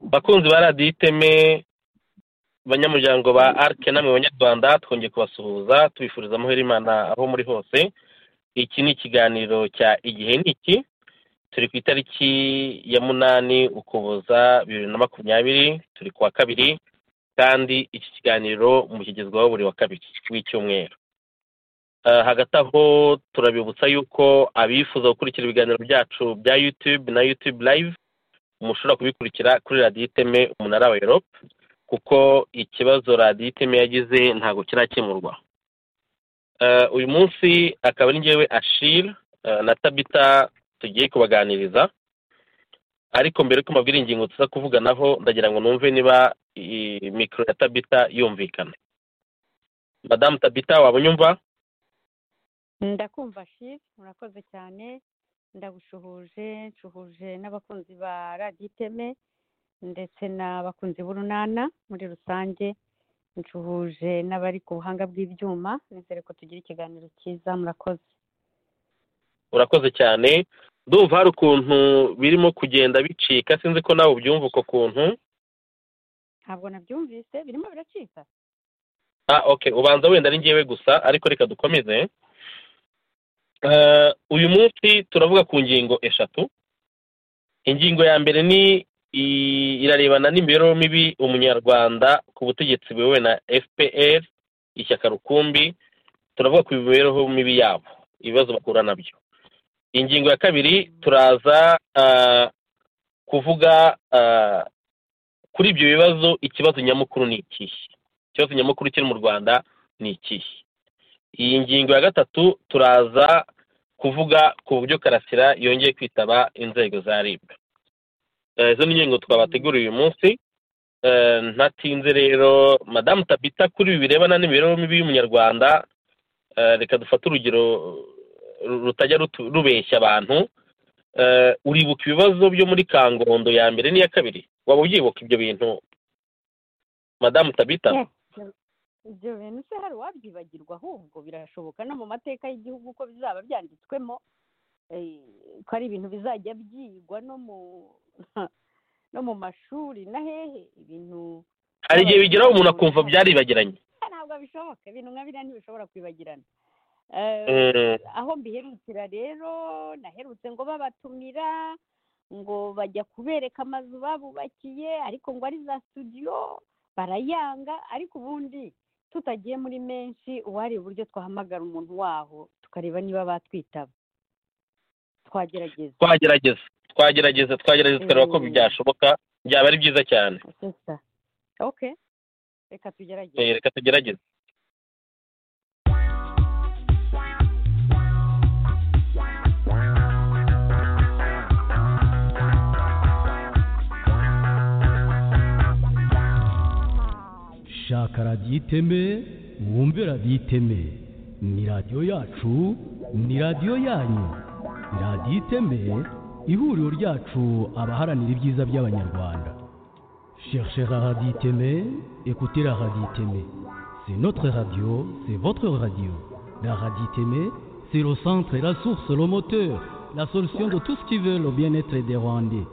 bakunzi ba radiyo iteme banyamuryango ba arike namwe banyarwanda twongeye kubasuhuza tubifuriza amahera imana aho muri hose iki ni ikiganiro cya igihe ni iki turi ku itariki ya munani ukuboza bibiri na makumyabiri turi ku wa kabiri kandi iki kiganiro mukigezwaho buri wa kabiri w'icyumweru hagati aho turabibutsa yuko abifuza gukurikira ibiganiro byacu bya yutube na yutube live mushobora kubikurikira kuri radiyo iteme umunara wa erope kuko ikibazo radiyo iteme yagize ntabwo kirakemurwa uyu munsi akaba ari ngewe ashira na tabita tugiye kubaganiriza ariko mbere ko mbabwira ingingo tuza kuvuganaho ndagira ngo numve niba mikoro ya tabita yumvikana madamu tabita waba unyumva ndakumva shiri murakoze cyane ndagushuhuje nshuhuje n'abakunzi ba radiyo iteme ndetse n'abakunzi b'urunana muri rusange nshuhuje n'abari ku buhanga bw'ibyuma nizere ko tugira ikiganiro cyiza murakoze urakoze cyane ndumva hari ukuntu birimo kugenda bicika sinzi ko nawe ubyumva uko kuntu ntabwo nabyumvise birimo biracika ah oke ubanza wenda ari ngewe gusa ariko reka dukomeze uyu munsi turavuga ku ngingo eshatu ingingo ya mbere ni irarebana n'imibereho mibi umunyarwanda ku butegetsi buyobowe na fpr ishyaka rukumbi turavuga ku mibereho mibi yabo ibibazo bahura nabyo ingingo ya kabiri turaza kuvuga kuri ibyo bibazo ikibazo nyamukuru ni ikihe ikibazo nyamukuru kiri mu rwanda ni ikihe iyi ngingo ya gatatu turaza kuvuga ku buryo karasira yongeye kwitaba inzego za rib izo ni ingingo twabateguriye uyu munsi ntatinze rero madamu tabita kuri ibi birebana n'imibereho mibi y'umunyarwanda reka dufate urugero rutajya rubeshya abantu uribuka ibibazo byo muri kangondo ya mbere n'iya kabiri waba ubyibuka ibyo bintu madamu tabita ibyo bintu se hari uwabyibagirwa ahubwo birashoboka no mu mateka y'igihugu uko bizaba byanditswemo ko ari ibintu bizajya byigwa no mu mashuri na hehe ibintu hari igihe bigeraho umuntu akumva byaribagiranye ntabwo bishoboka ibintu nka biriya ntibishobora kwibagirana aho mbiherukira rero naherutse ngo babatumira ngo bajya kubereka amazu babubakiye ariko ngo ari za studio barayanga ariko ubundi tutagiye muri menshi uwari uburyo twahamagara umuntu waho tukareba niba batwitaba twagerageza twagerageza twagerageza twagerageza tukareba ko byashoboka byaba ari byiza cyane oke reka tugerageze reka tugerageze shaka radiyo iteme wumve radiyo iteme ni radiyo yacu ni radiyo yanyu radiyo iteme ihuriro ryacu abaharanira ibyiza by'abanyarwanda cherchera radiyo iteme ekutera radiyo iteme c'est notre radio c'est votre radio la radiyo iteme c'est le centre la source le moteur la solution de tout ce qui veut le bien-être des rwandais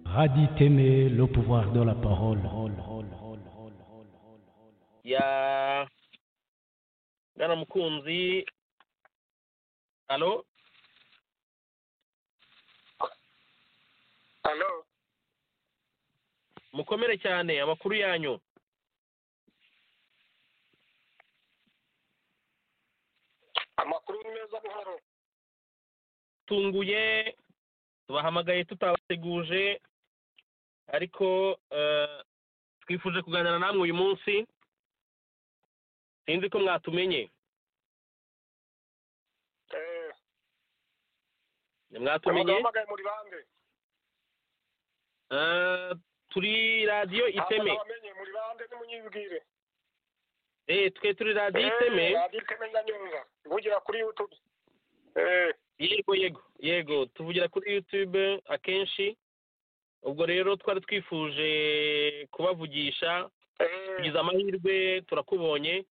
Radit aimer le pouvoir de la parole. ya gana mukunzi halo halo mukomere cyane amakuru yanyu amakuru ni meza buhoro tunguye tubahamagaye tutabateguje ariko eh, twifuje kuganira namwe uyu munsi sinzi ko mwatumenye Eh, mwatumenye abagabo bambaye muri bande Eh, turi radiyo iteme abamenye muri bande nimunyibwire Eh, twe turi radiyo iteme Eh, radiyo iteme ndanyumva ivugira kuri yutube Eh, yego yego yego tuvugira kuri yutube akenshi ubwo rero twari twifuje kubavugisha eh, tugize amahirwe turakubonye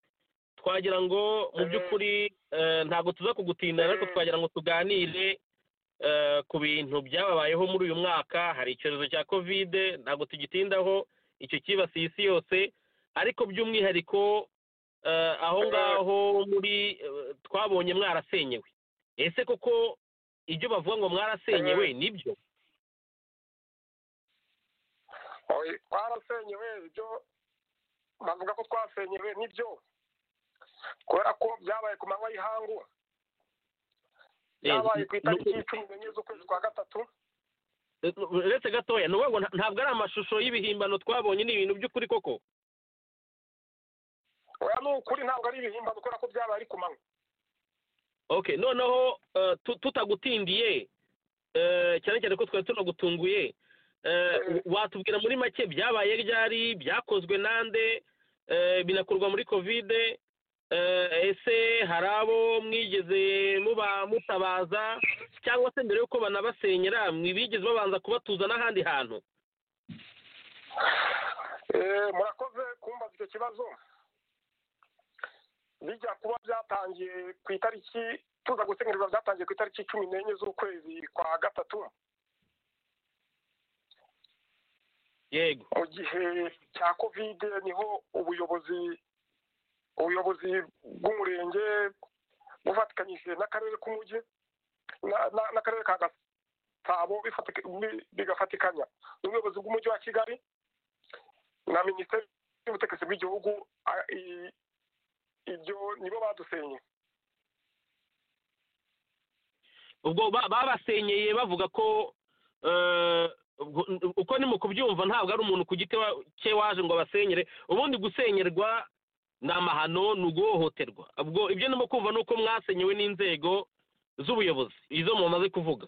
twagira ngo mu Mhm. by'ukuri eh, ntabwo tuza kugutinda ariko Mhm. twagira ngo tuganire eh, ku bintu byababayeho muri uyu mwaka hari icyorezo cya kovide ntabwo tugitindaho icyo cyibasiye isi yose ariko by'umwihariko eh, aho Mhm. ngaho muri eh, twabonye mwarasenyewe ese koko ibyo bavuga ngo mwarasenyewe nibyo oye, twarasenyewe ibyo bavuga ko twasenyewe nibyo kubera ko byabaye ku manywa y'ihangu Eh, byabaye ku itariki nu- cumi n'enye z'ukwezi kwa gatatu uretse gatoya ni ukuvuga ngo nta- ntabwo ari amashusho y'ibihimbano twabonye ni ibintu by'ukuri koko oya ni ukuri ntabwo ari ibihimbano kubera ko byabaye ari ku manywa okay noneho eh, tu- tutagutindiye eh, cyane cyane ko twari tunagutunguye eh, Mm. watubwira muri make byabaye ryari byakozwe nande eh, binakorwa muri kovide eh, ese hari abo mwigeze muba mutabaza cyangwa se mbere y'uko banabasenyera mwe bigeze babanza kubatuza n'ahandi hantu Eh, murakoze kumbaza icyo kibazo bijya kuba byatangiye ku itariki tuza gusengerwa byatangiye ku itariki cumi n'enye z'ukwezi kwa gatatu yego mu gihe cya kovide niho ubuyobozi ubuyobozi bw'umurenge bufatikanyije n'akarere k'umujyi na- na- n'akarere ka gasabo bifatika- bi- bigafatikanya n'ubuyobozi bw'umujyi wa kigali na minisiteri y'ubutegetsi bw'igihugu a- i- ibyo nibo badusenye ubwo ba- babasenyeye bavuga ko eh, ubwo- uko ni mu kubyumva ntabwo ari umuntu ku giti wa- cye waje ngo abasenyere ubundi gusenyerwa ni amahano ni uguhohoterwa ubwo ibyo ndimo kumva ni uko mwasenyewe n'inzego z'ubuyobozi izo mumaze kuvuga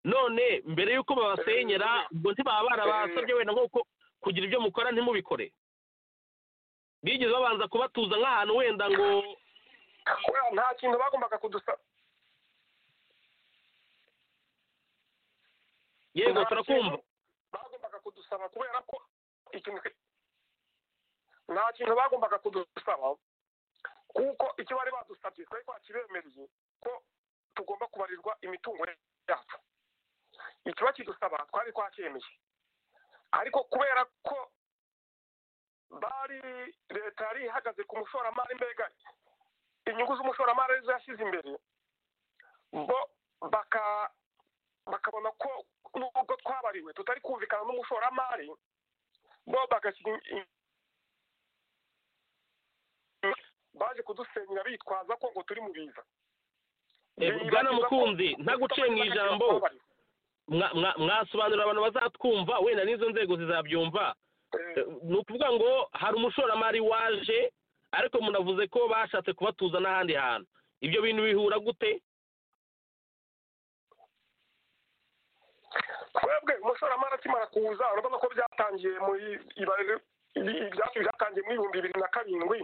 none mbere y'uko babasenyera ubwo ntibaba barabasabye wenda nk'uko kugira ibyo mukora ntimubikore bigeze babanza kubatuza nk'ahantu wenda ngo kubera nta kintu bagombaga kudusaba yego Nta turakumva kintu bagombaga kudusaba kubera ko ikintu nta kintu bagombaga kudusaba kuko icyo bari badusabye twari twakibemereye ko tugomba kubarirwa imitungo yacu icyo bakidusaba twari twacyemeye ariko kubera ko bari leta yari ihagaze ku mushoramari mbega inyungu z'umushoramari arizo yashyize imbere bo baka bakabona ko nubwo twabariwe tutari kumvikana n'umushoramari bo bagashyira in- in- baje kudusenyera bitwaza ko ngo turi mu biza Eh, Bibagiza Bwana ko Mukunzi, ntaguciye mu ijambo. mwa- mwa- mwasobanurira abantu bazatwumva wenda n'izo nzego zizabyumva Eh, Eh, ni ukuvuga ngo hari umushoramari waje ariko munavuze ko bashatse kubatuza n'ahandi hantu ibyo bintu bihura gute twebwe umushoramari akimara kuza urabona ko byatangiye muri ibariro- ibi- ibyacu byatangiye mu ibihumbi bibiri na karindwi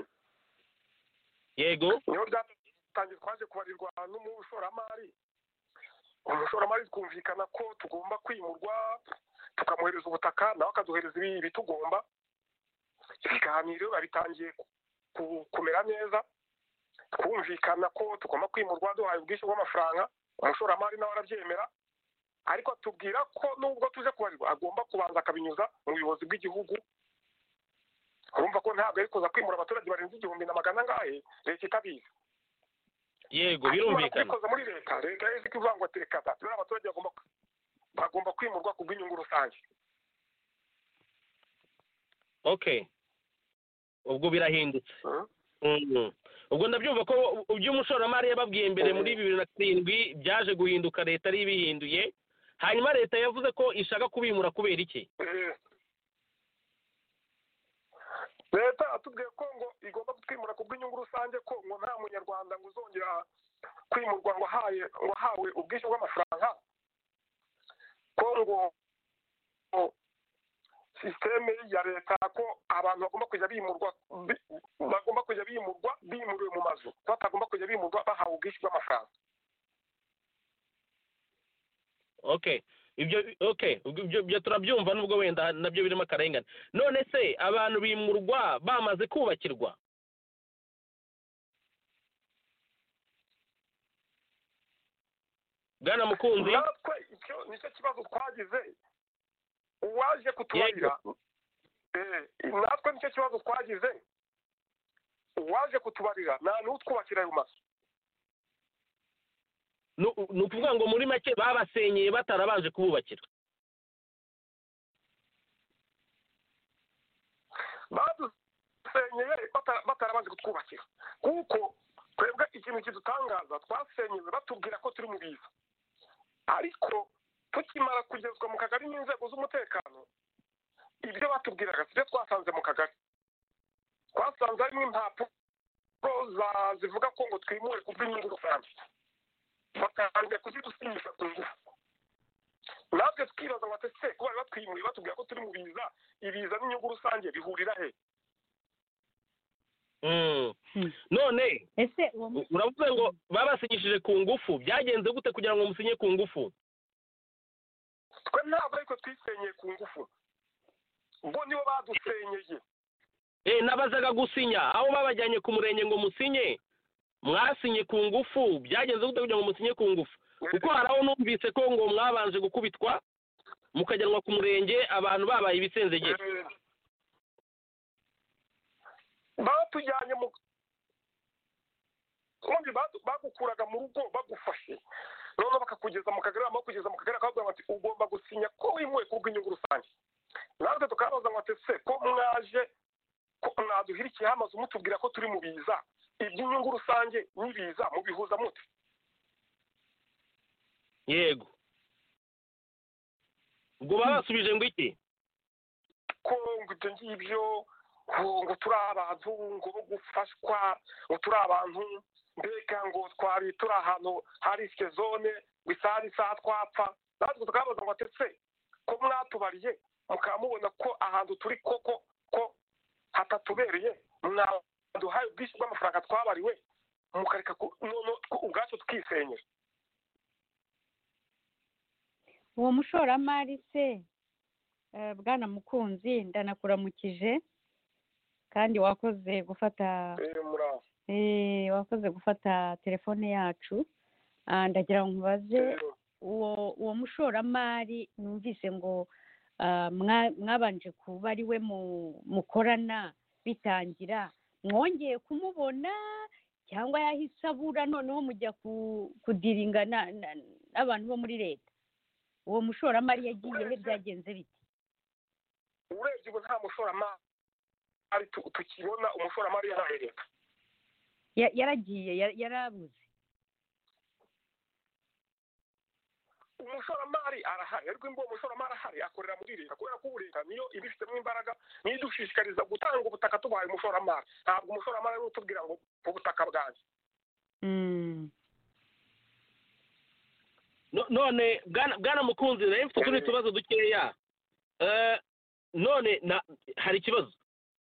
yego niho byatangiye twaje kubarirwa n'umushoramari umushoramari twumvikana ko tugomba kwimurwa tukamuhereza ubutaka nawe akaduhereza ibitugomba ibiganiro biba bitangiye kumera neza twumvikana ko tugomba kwimurwa duhaye ubwishyu bw'amafaranga umushoramari nawe arabyemera ariko tubwira ko nubwo tuje kubarirwa agomba kubanza akabinyuza mu buyobozi bw'igihugu urumva ko ntabwo ari kuza kwimura abaturage barenze igihumbi na magana angahe leta itabizi yego birumvikana kubikoza muri leta leta yari ifite ivuga ngo tereka tubere abaturage bagomba bagomba kwimurwa ku bw'inyungu rusange okay ubwo birahindutse ubwo ndabyumva ko ibyo umushoramari yababwiye mbere muri bibiri na karindwi byaje guhinduka leta ari ibihinduye hanyuma leta yavuze ko ishaka kubimura kubera iki leta atubwiye ko ngo igomba kutwimura ku bw'inyungu rusange ko ngo nta munyarwanda ngo uzongera kwimurwa ngo ahaye ngo ahawe ubwishyu bw'amafaranga ko ngo sisiteme ya leta ko abantu bagomba kujya bimurwa bagomba kujya bimurwa bimuriwe mu mazu batagomba kujya bimurwa bahawe ubwishyu bw'amafaranga okay ibyo okay ibyo turabyumva nubwo wenda nabyo birimo akarengane none se abantu bimurwa bamaze kubakirwa bwana mukunzi natwe icyo nicyo kibazo twagize uwaje kutubarira natwe nicyo kibazo twagize uwaje kutubarira nta n'utwubakira ayo mazu ni ukuvuga ngo muri make babasenyeye batarabanje kububakira badusenyeye batarabanje kutwubakira kuko twebwe ikintu kidutangaza twasenyeye batubwira ko turi mu biza ariko tukimara kugezwa mu kagari n'inzego z'umutekano ibyo batubwiraga si byo twasanze mu kagari twasanze harimo impapuro zivuga ko ngo twimure ku bw'inyungu rusange batangiye kuzidusinyisha ku ngufu natwe twibaza ngo ese ko bari batwimuye batubwira ko turi mu biza ibiza n'inyungu rusange bihurira he none uravuze ngo babasinyishije ku ngufu byagenze gute kugira ngo musinye ku ngufu twe ntabwo ariko twisenyeye ku ngufu ubwo nibo badusenyeye nabazaga gusinya aho babajyanye ku murenge ngo musinye mwasinye ku ngufu byagenze gute kugira ngo musinye ku ngufu kuko hari aho numvise ko ngo mwabanje gukubitwa mukajyanwa ku murenge abantu babaye ibisenzegere batujyanye mu ubundi bagukuraga mu rugo bagufashe noneho bakakugeza mu kagari bakugeza mu kagari bakakubwira bati ugomba gusinya ko wimuwe ku bw'inyungu rusange natwe tukabaza ngo se ko mwaje ko mwaduhirikiyeho amazu mutubwira ko turi mu biza iby'inyungu rusange n'ibiza mubihuza mute yego ubwo babasubije ngo iki ko ngo ibyo ngibyo ngo turi abantu ngo bo gufashwa ngo turi abantu mbega ngo twari turi ahantu hari risike zone ngo isaha n'isaha twapfa natwe tukabaza ngo ndetse ko mwatubariye mukaba mubona ko ahantu turi koko ko hatatubereye mwawe duhaye ubwishyu bw'amafaranga twabariwe mukareka ubwacu twisenyera uwo mushoramari se bwana mukunzi ndanakuramukije kandi wakoze gufata wakoze gufata telefone yacu ndagira ngo nkubaze uwo mushoramari numvise ngo mwabanje kuba ari we mukorana bitangira mwongeye kumubona cyangwa yahise abura noneho mujya kudiringa n'abantu bo muri leta uwo mushoramari yagiye he byagenze biti urebye ubu nta mushoramari tukibona umushoramari yarahereka yaragiye yarabuze umushoramari arahari ariko imbuga umushoramari ahari akorera muri leta kubera ko ubu leta niyo iba ifitemo imbaraga niyo idushishikariza gutanga ubutaka tubaye umushoramari ntabwo umushoramari ari utubwira ngo ubutaka bwanjye none bwana mukunzi rero mfite utundi tubazo dukeya none hari ikibazo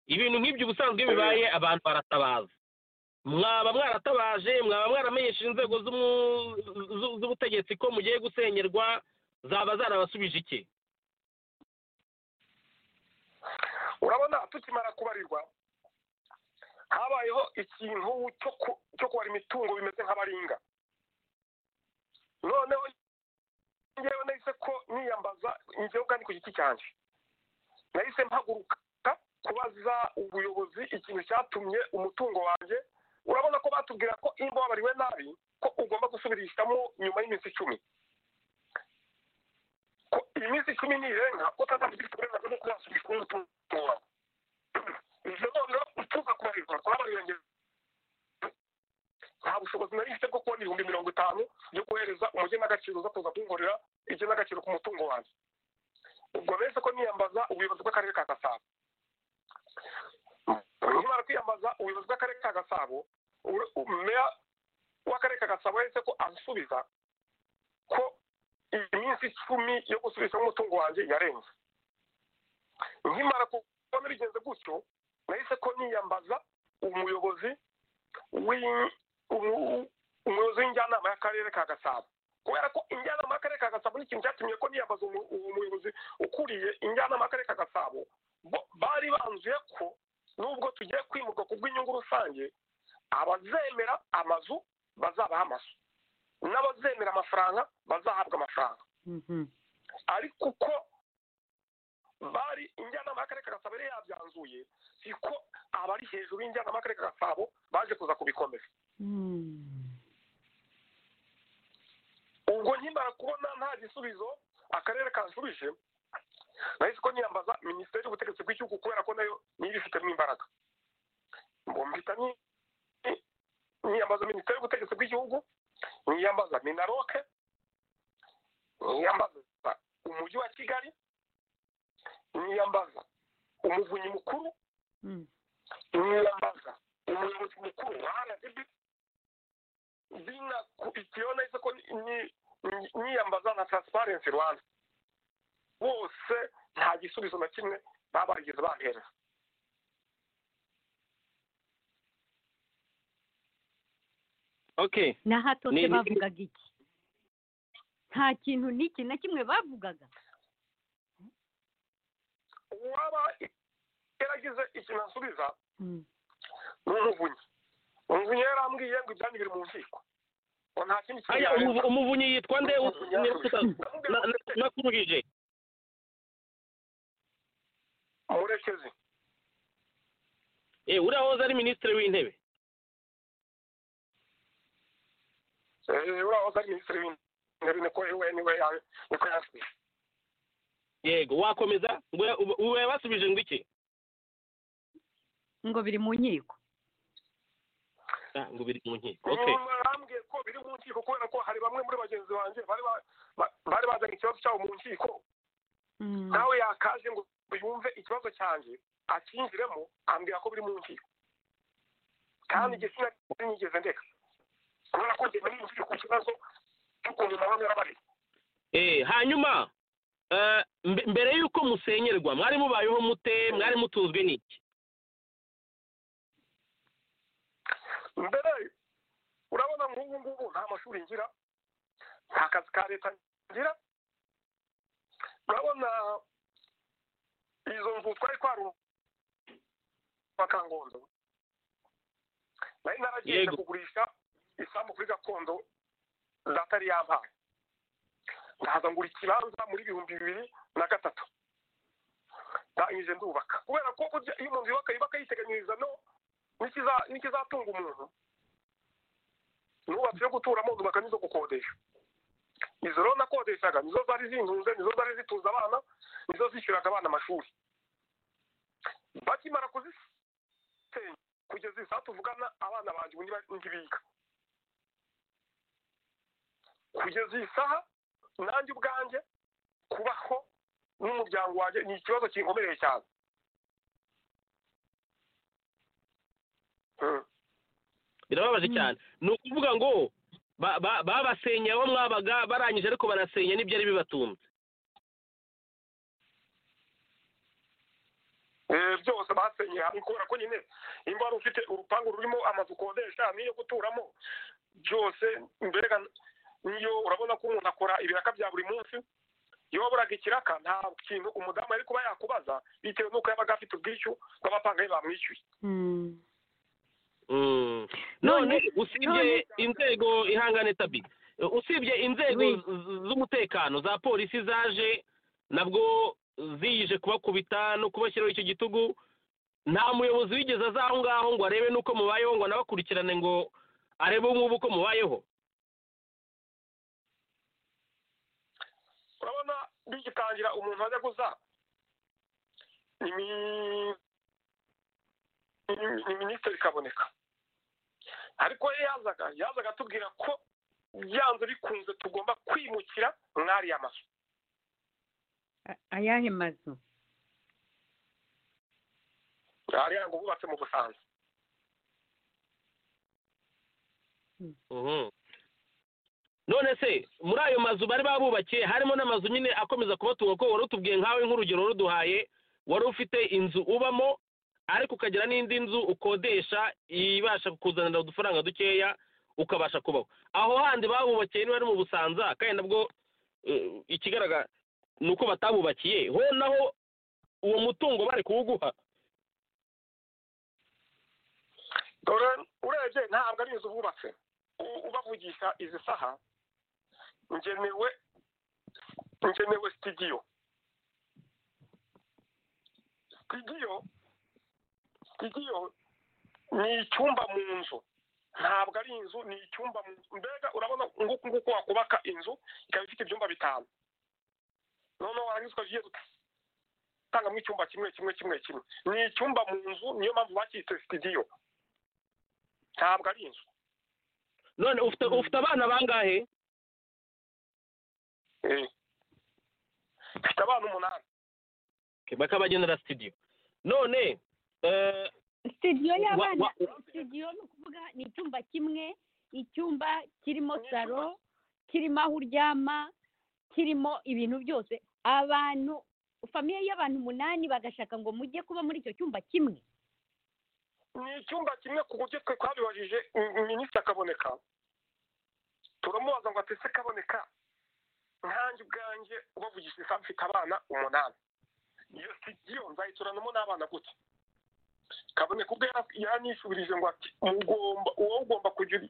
ibintu nk'ibyo ubusanzwe bibaye abantu baratabaza mwaba mwaratabaje mwaba mwaramenyesheje inzego z'ubutegetsi ko mugiye gusenyerwa zaba zarabasubije iki urabona tukimara kubarirwa habayeho ikintu cyo kubara imitungo bimeze nk'abaringa noneho ngewe nahise ko niyambaza ingewe kandi ku giti cyanjye nahise mpaguruka kubaza ubuyobozi ikintu cyatumye umutungo wanjye urabona ko batubwira ko iyo wabariwe nabi ko ugomba gusubirishamo nyuma y'iminsi icumi ko iyi minsi icumi nirenga ko utazafite uburenganzira bwo kubasubiza umutungo wawe ibyo noneho utuza kubarirwa twabarengera nta bushobozi nari mfite bwo kubona ibihumbi mirongo itanu byo kohereza umugenagaciro uza kuza kunkorera igenagaciro ku mutungo wanjye ubwo benshi ko niyambaza ubuyobozi bw'akarere ka gasabo nkimara kwiyambaza ubuyobozi bw'akarere ka gasabo meya w'akarere ka gasabo yahise ko ansubiza ko iyi minsi icumi yo gusubizamo umutungo wanjye yarenze nkimara kubona bigenze gutyo nahise ko niyambaza umuyobozi umuyobozi w'injyanama y'akarere ka gasabo kubera ko injyanama y'akarere ka gasabo n'ikintu cyatumye ko niyambaza umuyobozi ukuriye injyanama y'akarere ka gasabo bari banzuye ko nubwo tugiye kwimuka ku bw'inyungu rusange abazemera amazu bazabaha amazu n'abazemera amafaranga bazahabwa amafaranga ariko uko bari injyanama y'akarere ka gasabo yari yabyanzuye siko abari hejuru y'injyanama y'akarere ka gasabo baje kuza kubikomeza ubwo nkimara kubona nta gisubizo akarere kansubije nahise ko niyambaza minisiteri y'ubutegetsi bw'igihugu kubera ko nayo niyo ibifitemo imbaraga mbita niyambaza minisiteri y'ubutegetsi bw'igihugu niyambaza minaroke niyambaza umujyi wa kigali niyambaza umuvunyi mukuru niyambaza umuyobozi mukuru wa rdb binakurikiraho nahise ko niyambaza na taransiparensi rwanda bose nta gisubizo na kimwe baba barigeze bahereza n'ahatose bavugaga iki nta kintu n'iki na kimwe bavugaga uwaba yaragize ikintu asubiza ni umuvunyi umuvunyi yarambwiye ngo ibyanyu biri mu nkiko ngo nta kindi kintu umuvunyi yitwa nde nakurugije murekezi eh uriya hoza ari minisitiri w'intebe uriya hoza ari minisitiri w'intebe niko we niwe niko yasubije yego wakomeza we basubije ngo iki ngo biri mu nkiko ngo biri mu nkiko barambwiye ko biri mu nkiko kubera ko hari bamwe muri bagenzi banjye bari bazanye ikibazo cyabo mu nkiko nawe yakaje ngo yumve ikibazo cyanjye akinjiremo ambwira ko biri mu nkiko kandi igihe sinari nigeze ndeka kubera ko njye nari ngiye ku kibazo cy'ukuntu nawe narabari eh hanyuma mbere y'uko musenyerwa mwari mubayeho mute mwari mutuzwe n'iki mbere urabona nk'ubu ngubu nta mashuri ngira nta kazi ka leta ngira urabona izo nzu twari twarumva kangondo nari naragiye kugurisha isambu kuri gakondo data yari yampaye ndaza ngura ikibanza muri ibihumbi bibiri na gatatu ndangije ndubaka kubera ko iyo umuntu yubaka yubaka yiteganyiriza no n'ikizatunga umuntu nubatse yo guturamo zubaka n'izo gukodesha izo rero nakodeshaga nizo zari zintunze nizo zari zituza abana nizo zishyuraga abana amashuri bakimara kuzisenya kugeza isaha tuvugana abana banjye ubundi ntibiga kugeza iyi saha nanjye ubwanjye kubaho n'umuryango wanjye ni ikibazo kinkomereye cyane birababaje cyane ni ukuvuga ngo babasenya aho mwabaga barangije ariko barasenya n'ibyo ari bibatunze byose basenyeye hamwe kubera ko nyine nimba wari ufite urupangu rurimo amazu ukodesha n'iyo guturamo byose mbega niyo urabona ko umuntu akora ibiraka bya buri munsi iyo waburaga ikiraka nta kintu umudamu yari kuba yakubaza bitewe n'uko yabaga afite ubwishyu bw'amafaranga bamwishyuye none usibye inzego ihangane tabi usibye inzego z'umutekano za polisi zaje nabwo ziyije kubakubita no kubashyiraho icyo gitugu nta muyobozi wigeze aza aho ngaho ngo arebe n'uko mubayeho ngo anabakurikirane ngo arebe ngubu uko mubayeho urabona bigitangira umuntu ajya guza ni minisitiri kaboneka ariko iyo yazaga yazaga atubwira ko byanze bikunze tugomba kwimukira mwariya mazu ayahe mazu hariya ngo bubatse mu busanza none se muri ayo mazu bari babubakiye harimo n'amazu nyine akomeza kubatunga ko wari utubwiye nkawe nk'urugero ruduhaye wari ufite inzu ubamo ariko ukagira n'indi nzu ukodesha ibasha kukuzanira udufaranga dukeya ukabasha kubaho aho handi babubakiye niba ari mu busanza kandi nabwo ikigaragara ni uko batabubakiye ho naho uwo mutungo bari kuwuguha urebye ntabwo ari inzu bubatse ubavugisha izi saha ngenewe ngenewe sitidiyo sitidiyo sitidiyo ni icyumba mu nzu ntabwo ari inzu ni icyumba mu nzu mbega urabona nguku nguku wakubaka inzu ikaba ifite ibyumba bitanu noneho warangiza ukagiye utangamo icyumba kimwe kimwe kimwe kimwe ni icyumba mu nzu niyo mpamvu bakitse sitidiyo ntabwo ari inzu none ufite abana bangahe ufite abana umunani bakabagenera sitidiyo none sitidiyo y'abana sitidiyo ni ukuvuga ni icyumba kimwe icyumba kirimo saro kirimo aho uryama kirimo ibintu byose abantu famiye y'abantu umunani bagashaka ngo mujye kuba muri icyo cyumba kimwe ni icyumba kimwe ku buryo twe twabibajije minisitiri akaboneka turamubaza ngo atese kaboneka nkange ubwanjye ubavugisha isaha mfite abana umunani iyo sitidiyo nzayituranamo n'abana gutya kaboneka ubwo yanishubirije ngo ati mugomba uwo ugomba kugira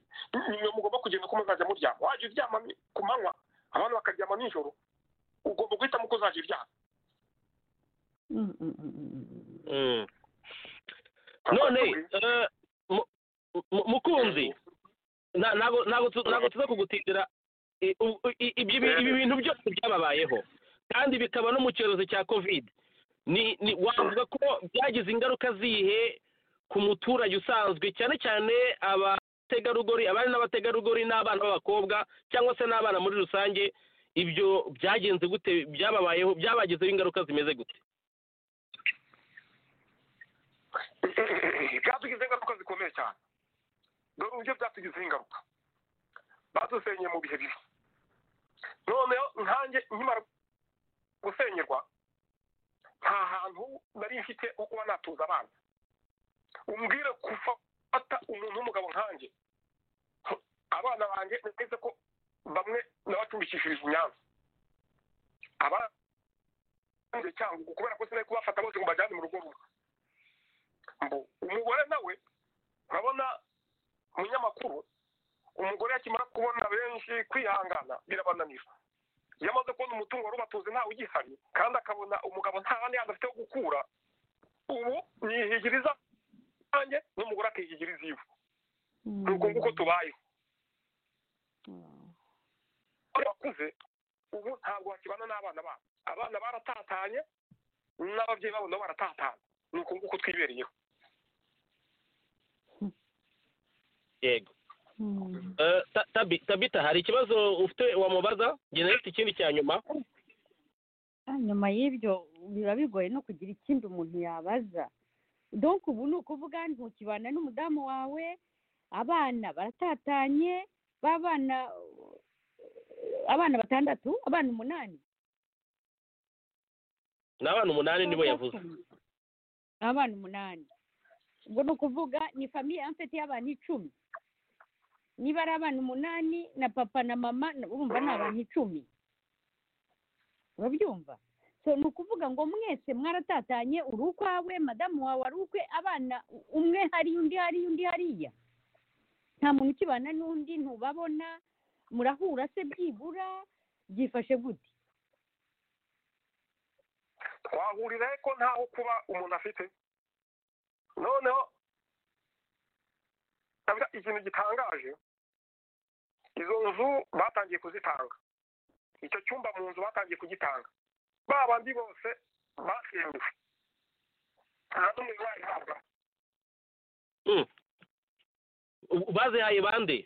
nimwe mugomba kugenda uko muzajya muryama wajya uryama ku manywa abantu bakaryama nijoro ugomba guhitamo uko uzajya uryama none mukunzi ntabwo tuza kugutindira ibi bintu byose byababayeho kandi bikaba no mu cyorezo cya kovide wavuga ko byagize ingaruka zihe ku muturage usanzwe cyane cyane abategarugori abari n'abategarugori n'abana b'abakobwa cyangwa se n'abana muri rusange ibyo byagenze gute byababayeho byabagizeho ingaruka zimeze gute byatugize ingaruka zikomeye cyane dore uburyo byatugizeho ingaruka badusenyeye mu bihe bibi noneho nkange nkimara gusenyerwa nta hantu nari mfite ho kuba natuza abana umbwire gufata umuntu w'umugabo nkange abana banjye neza ko bamwe nabacumbikishirije inyanza abandi cyangwa kubera ko sinari kubafata bose ngo bajyane mu rugo rumwe umugore nawe urabona umunyamakuru umugore akimara kubona benshi kwihangana birabananira iyo amaze kubona umutungo wari ubatuze ntawe ugihari kandi akabona umugabo nta handi hantu afite ho gukura ubu nihigiriza nanjye n'umugore akihigiriza iwe ni uko nguko tubayeho bakuze ubu ntabwo bakibana n'abana babo abana baratatanye n'ababyeyi babo nabo baratatanye ni uko nguko twibereyeho yego tabita hari ikibazo ufite wamubaza genda ufite ikindi cya nyuma nyuma y'ibyo biba bigoye no kugira ikindi umuntu yabaza donk ubu ni ukuvuga ntukibana n'umudamu wawe abana baratatanye b'abana abana batandatu abana umunani ni abana umunani nibo yavuze abana umunani ubwo ni ukuvuga ni famiye mfite y'abantu icumi niba ari abana umunani na papa na mama urumva ni abantu icumi urabyumva so ni ukuvuga ngo mwese mwaratatanye uri ukwawe madamu wawe ari ukwe abana umwe hari undi hari undi hariya nta muntu ukibana n'undi ntubabona murahura se byibura byifashe gute twahurira ko ntaho kuba umuntu afite noneho ikintu gitangaje izo nzu batangiye kuzitanga icyo cyumba mu nzu batangiye kugitanga ba bandi bose basemewe nta n'umwe wayihabwa bazihaye bande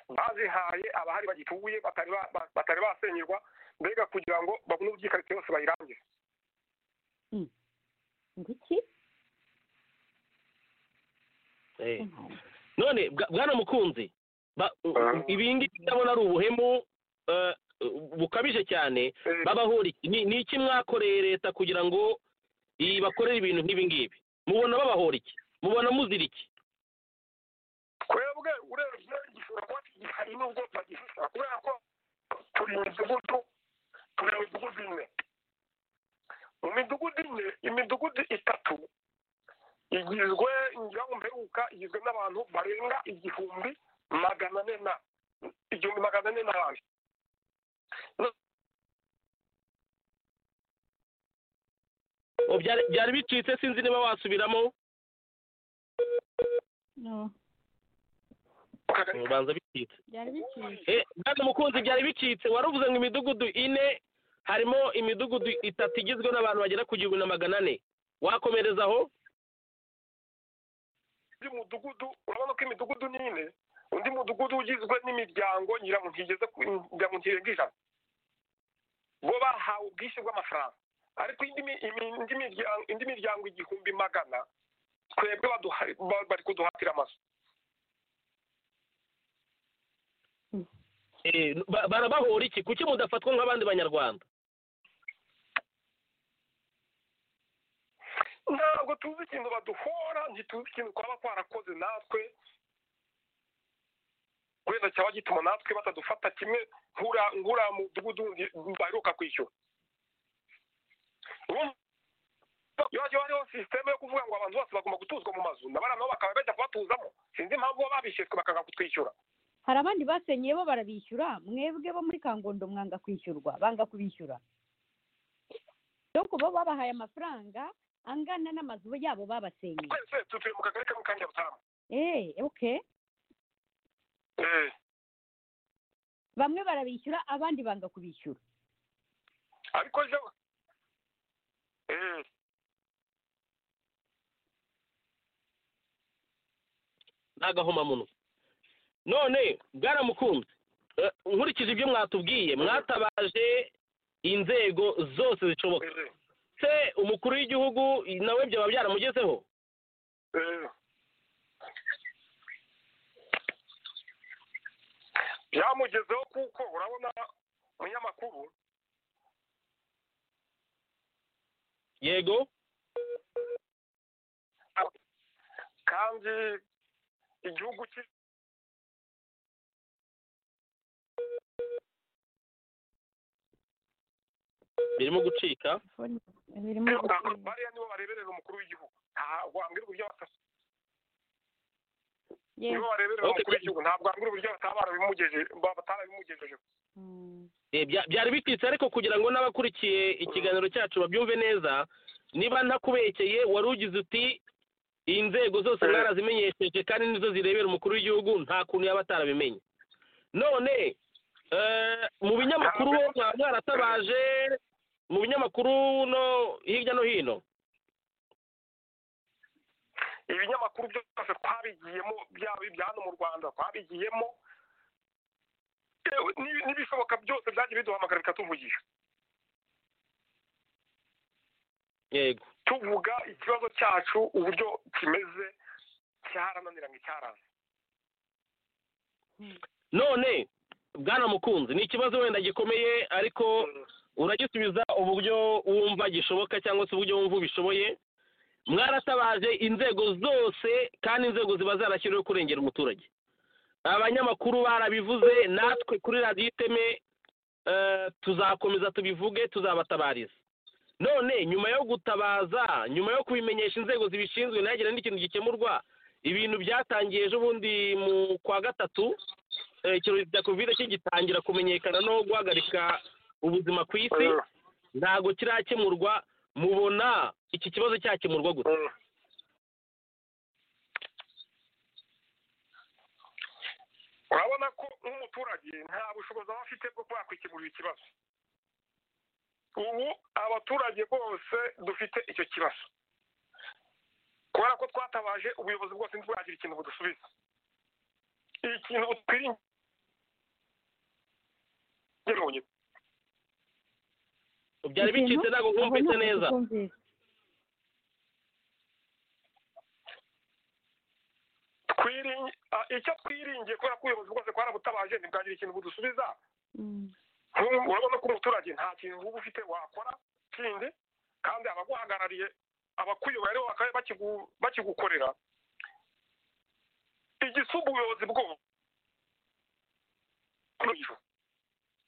bazihaye abahari bagituye batari basenyerwa mbega kugira ngo babone ubwikarite bose bayirangize ngiki none bwana mukunzi ibi ngibi ndabona ari ubuhemu bukabije cyane babahora ni iki mwakoreye leta kugira ngo bakorere ibintu nk'ibi ngibi mubona babahora iki mubona muzira iki twebwe urebye gishobora kuba kigihari n'ubwo bagifite kubera ko turi mu midugudu turi mu midugudu ine mu midugudu ine imidugudu itatu igizwe ngira mperuka igizwe n'abantu barenga igihumbi magana ane na igihumbi magana ane n'abandi byari bicitse sinzi niba wasubiramo ubanza bicitse bwana mukunzi byari bicitse wari uvuze ngo imidugudu ine harimo imidugudu itatu igizwe n'abantu bagera ku gihumbi na magana ane wakomereza aho undi mudugudu urabona ko imidugudu ni ine undi mudugudu ugizwe n'imiryango nyiramu ntigeze kugira ngo ntigeze ijana bo bahawe ubwishyu bw'amafaranga ariko indi miryango igihumbi magana twebwe bari kuduhatira amazu barabahora iki kuki mudafatwa nk'abandi banyarwanda ntabwo tuzi ikintu baduhora ntituzi ikintu twaba twarakoze natwe wenda cyaba gituma natwe batadufata kimwe nk'uriya mudugudu baheruka kwishyura iyo hagiye hariho sisiteme yo kuvuga ngo abantu bose bagomba gutuzwa mu mazu na bariya nabo bakaba bajya kubatuzamo sinzi impamvu baba babishyizwe bakaza kutwishyura hari abandi basenyeye bo barabishyura mwebwe bo muri kangondo mwanga kwishyurwa banga kubishyura kuba babahaye amafaranga angana n'amazu yabo babasenyeye twese tutuye mu kagari kamwe ka nyabutamu eee oke bamwe barabishyura abandi banga kubishyura ariko jya eee ni agahomamunwa none bwaramukunze nkurikije ibyo mwatubwiye mwatabaje inzego zose zishoboka se umukuru w'igihugu nawe byaba byaramugezeho byamugezeho kuko urabona umunyamakuru yego kandi igihugu cye birimo gucika bariya nibo bareberera umukuru w'igihugu ntabwo wambwira uburyo batasa nibo bareberera umukuru w'igihugu ntabwo wambwira uburyo batarabimugejejeho byari bititse ariko kugira ngo n'abakurikiye ikiganiro cyacu babyumve neza niba ntakubekeye wari ugize uti inzego zose mwarazimenyesheje kandi nizo zirebera umukuru w'igihugu nta kuntu yaba atarabimenye none mu binyamakuru mwaba mwaratabaje mu binyamakuru no hirya no hino ibinyamakuru byose twabigiyemo byaba ibya hano mu rwanda twabigiyemo n'ibishoboka byose byagiye biduhamagara bikatuvugisha yego tuvuga ikibazo cyacu uburyo kimeze cyarananiranye cyaraza none bwana mukunzi ni ikibazo wenda gikomeye ariko uragisubiza uburyo wumva gishoboka cyangwa se uburyo wumva ubishoboye mwaratabaje inzego zose kandi inzego ziba zarashyiriweho kurengera umuturage abanyamakuru barabivuze natwe kuri radiyo iteme tuzakomeza tubivuge tuzabatabariza none nyuma yo gutabaza nyuma yo kubimenyesha inzego zibishinzwe ntihagira n'ikintu gikemurwa ibintu byatangiye ejo bundi mu kwa gatatu icyorezo cya kovide kigitangira kumenyekana no guhagarika ubuzima ku isi ntabwo kirakemurwa mubona iki kibazo cyakemurwa gusa urabona ko nk'umuturage nta bushobozi aba afite bwo kuba yakwikemurira ikibazo ubu abaturage bose dufite icyo kibazo kubera ko twatabaje ubuyobozi bwose ntibwagira ikintu budusubiza ikintu butwiringiye byari bicitse ntabwo bwumvise neza icyo twiringiye kubera ko ubuyobozi bwose bwarabutabaje ntibwagira ikintu budusubiza urabona ko umuturage nta kintu uba ufite wakora kindi kandi abaguhagarariye abakuyobora aribo bakigukorera igisumba ubuyobozi bwose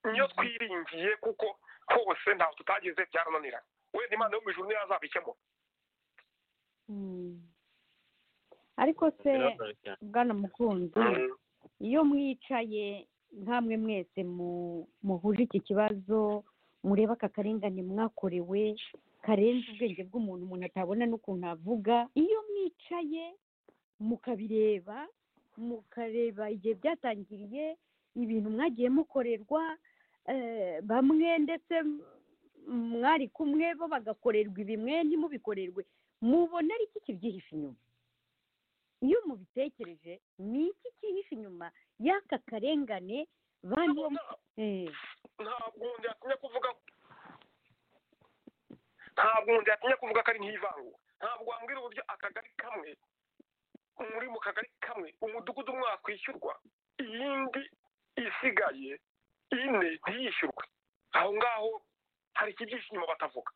niyo twiringiye kuko hose ntabwo tutageze byarananira wenda imana yo mu ijoro niyo yazabikemura ariko se bwana mukunzi iyo mwicaye nkamwe mwese muhuje iki kibazo mureba aka karengane mwakorewe karenze ubwenge bw'umuntu umuntu atabona n'ukuntu avuga iyo mwicaye mukabireba mukareba igihe byatangiriye ibintu mwagiye mukorerwa bamwe ndetse mwari kumwe bo bagakorerwa ibi mwe ntimubikorerwe mubona ari iki kibyihishe inyuma iyo mubitekereje ni iki kihishe inyuma y'aka karengane ntabwo yatumye kuvuga ntabwo umuntu yatumye kuvuga ko ari nk'ivangu ntabwo wambwira uburyo akagari kamwe muri mu kagari kamwe umudugudu umwe wakwishyurwa iyindi isigaye ine ntiyishyurwe aho ngaho hari ikibyihishe inyuma batavuga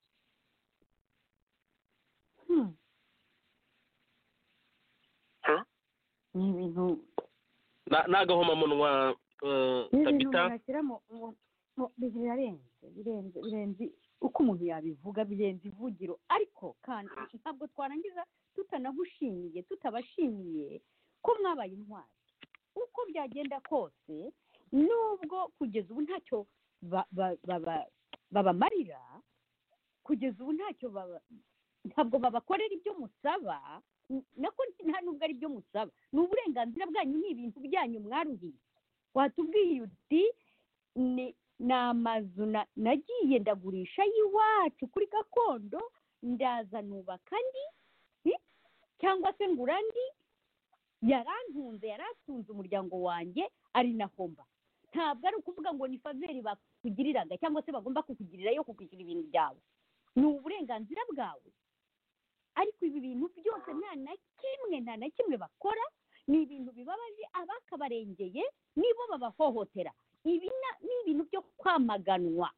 ni ibintu ni agahomamunwa tabita birarenze birenze birenze uko umuntu yabivuga birenze ivugiro ariko kandi ntabwo twarangiza tutanagushimiye tutabashimiye ko mwabaye intwari uko byagenda kose nubwo kugeza ubu ntacyo babamarira kugeza ubu ntacyo ntabwo babakorera ibyo musaba nako nta nubwo ari byo musaba ni uburenganzira bwanyu ni ibintu byanyu mwaruhiye watubwiye uti ni amazu nagiye ndagurisha y'iwacu kuri gakondo ndaza nubaka andi cyangwa se ngura andi yarantunze yaratunze umuryango wanjye ari naho mba ntabwo ari ukuvuga ngo ni faveri bakugiriraga cyangwa se bagomba kukugirira yo kukwishyura ibintu byawe ni uburenganzira bwawe ariko ibi bintu byose nta na kimwe nta na kimwe bakora ni ibintu bibabaje abakabarengeye nibo babahohotera ibi ni ibintu byo kwamaganwa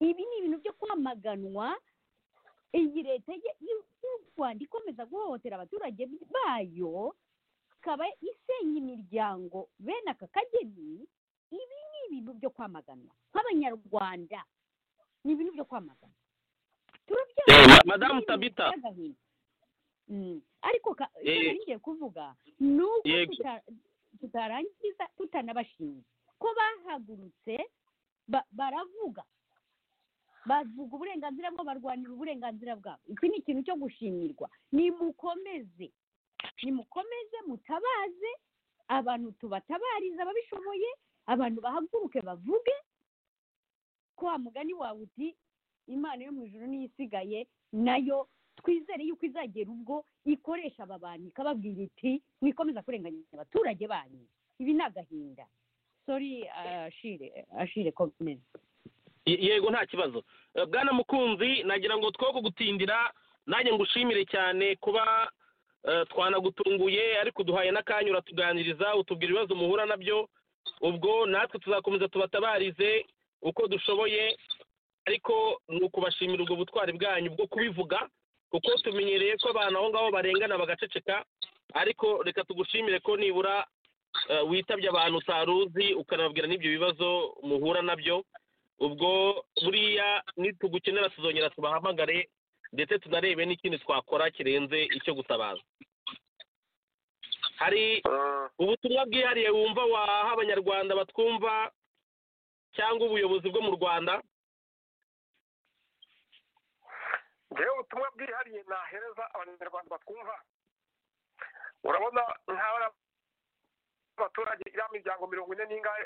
ibi ni ibintu byo kwamaganwa iyi leta y'u rwanda ikomeza guhohotera abaturage bayo ikaba isenya imiryango bene aka kageni ibi ni ibintu byo kwamaganwa nk'abanyarwanda ni ibintu byo kwamaganwa madamu tabita ariko icyo ngiye kuvuga ni uko tutarangiza tutanabashimiye ko bahagurutse baravuga bavuga uburenganzira bwabo barwanira uburenganzira bwabo iki ni ikintu cyo gushimirwa nimukomeze nimukomeze mutabaze abantu tubatabariza ababishoboye abantu bahaguruke bavuge ko wa mugani wawe uti imana yo mu ijoro niyo isigaye nayo twizere yuko izagera ubwo ikoresha aba bantu ikababwira iti mwikomeza kurenganya abaturage banyu ibi ni agahinda sori ashire komeza yego nta kibazo bwana mukunzi nagira ngo two kugutindira nanjye ngushimire cyane kuba twanagutunguye ariko uduhaye n'akanya uratuganiriza utubwira ibibazo muhura nabyo ubwo natwe tuzakomeza tubatabarize uko dushoboye ariko ni ukubashimira ubwo butwari bwanyu bwo kubivuga kuko tumenyereye ko abantu aho ngaho barengana bagaceceka ariko reka tugushimire ko nibura witabye abantu utari uzi ukanababwira n'ibyo bibazo muhura nabyo ubwo buriya nitugukenera tuzongera tubahamagare ndetse tunarebe n'ikindi twakora kirenze icyo gutabaza hari ubutumwa bwihariye wumva waha abanyarwanda batwumva cyangwa ubuyobozi bwo mu rwanda ngewe ubutumwa bwihariye nahereza abanyarwanda batwumva urabona nk'aba abaturage iriya miryango mirongo ine n'ingahe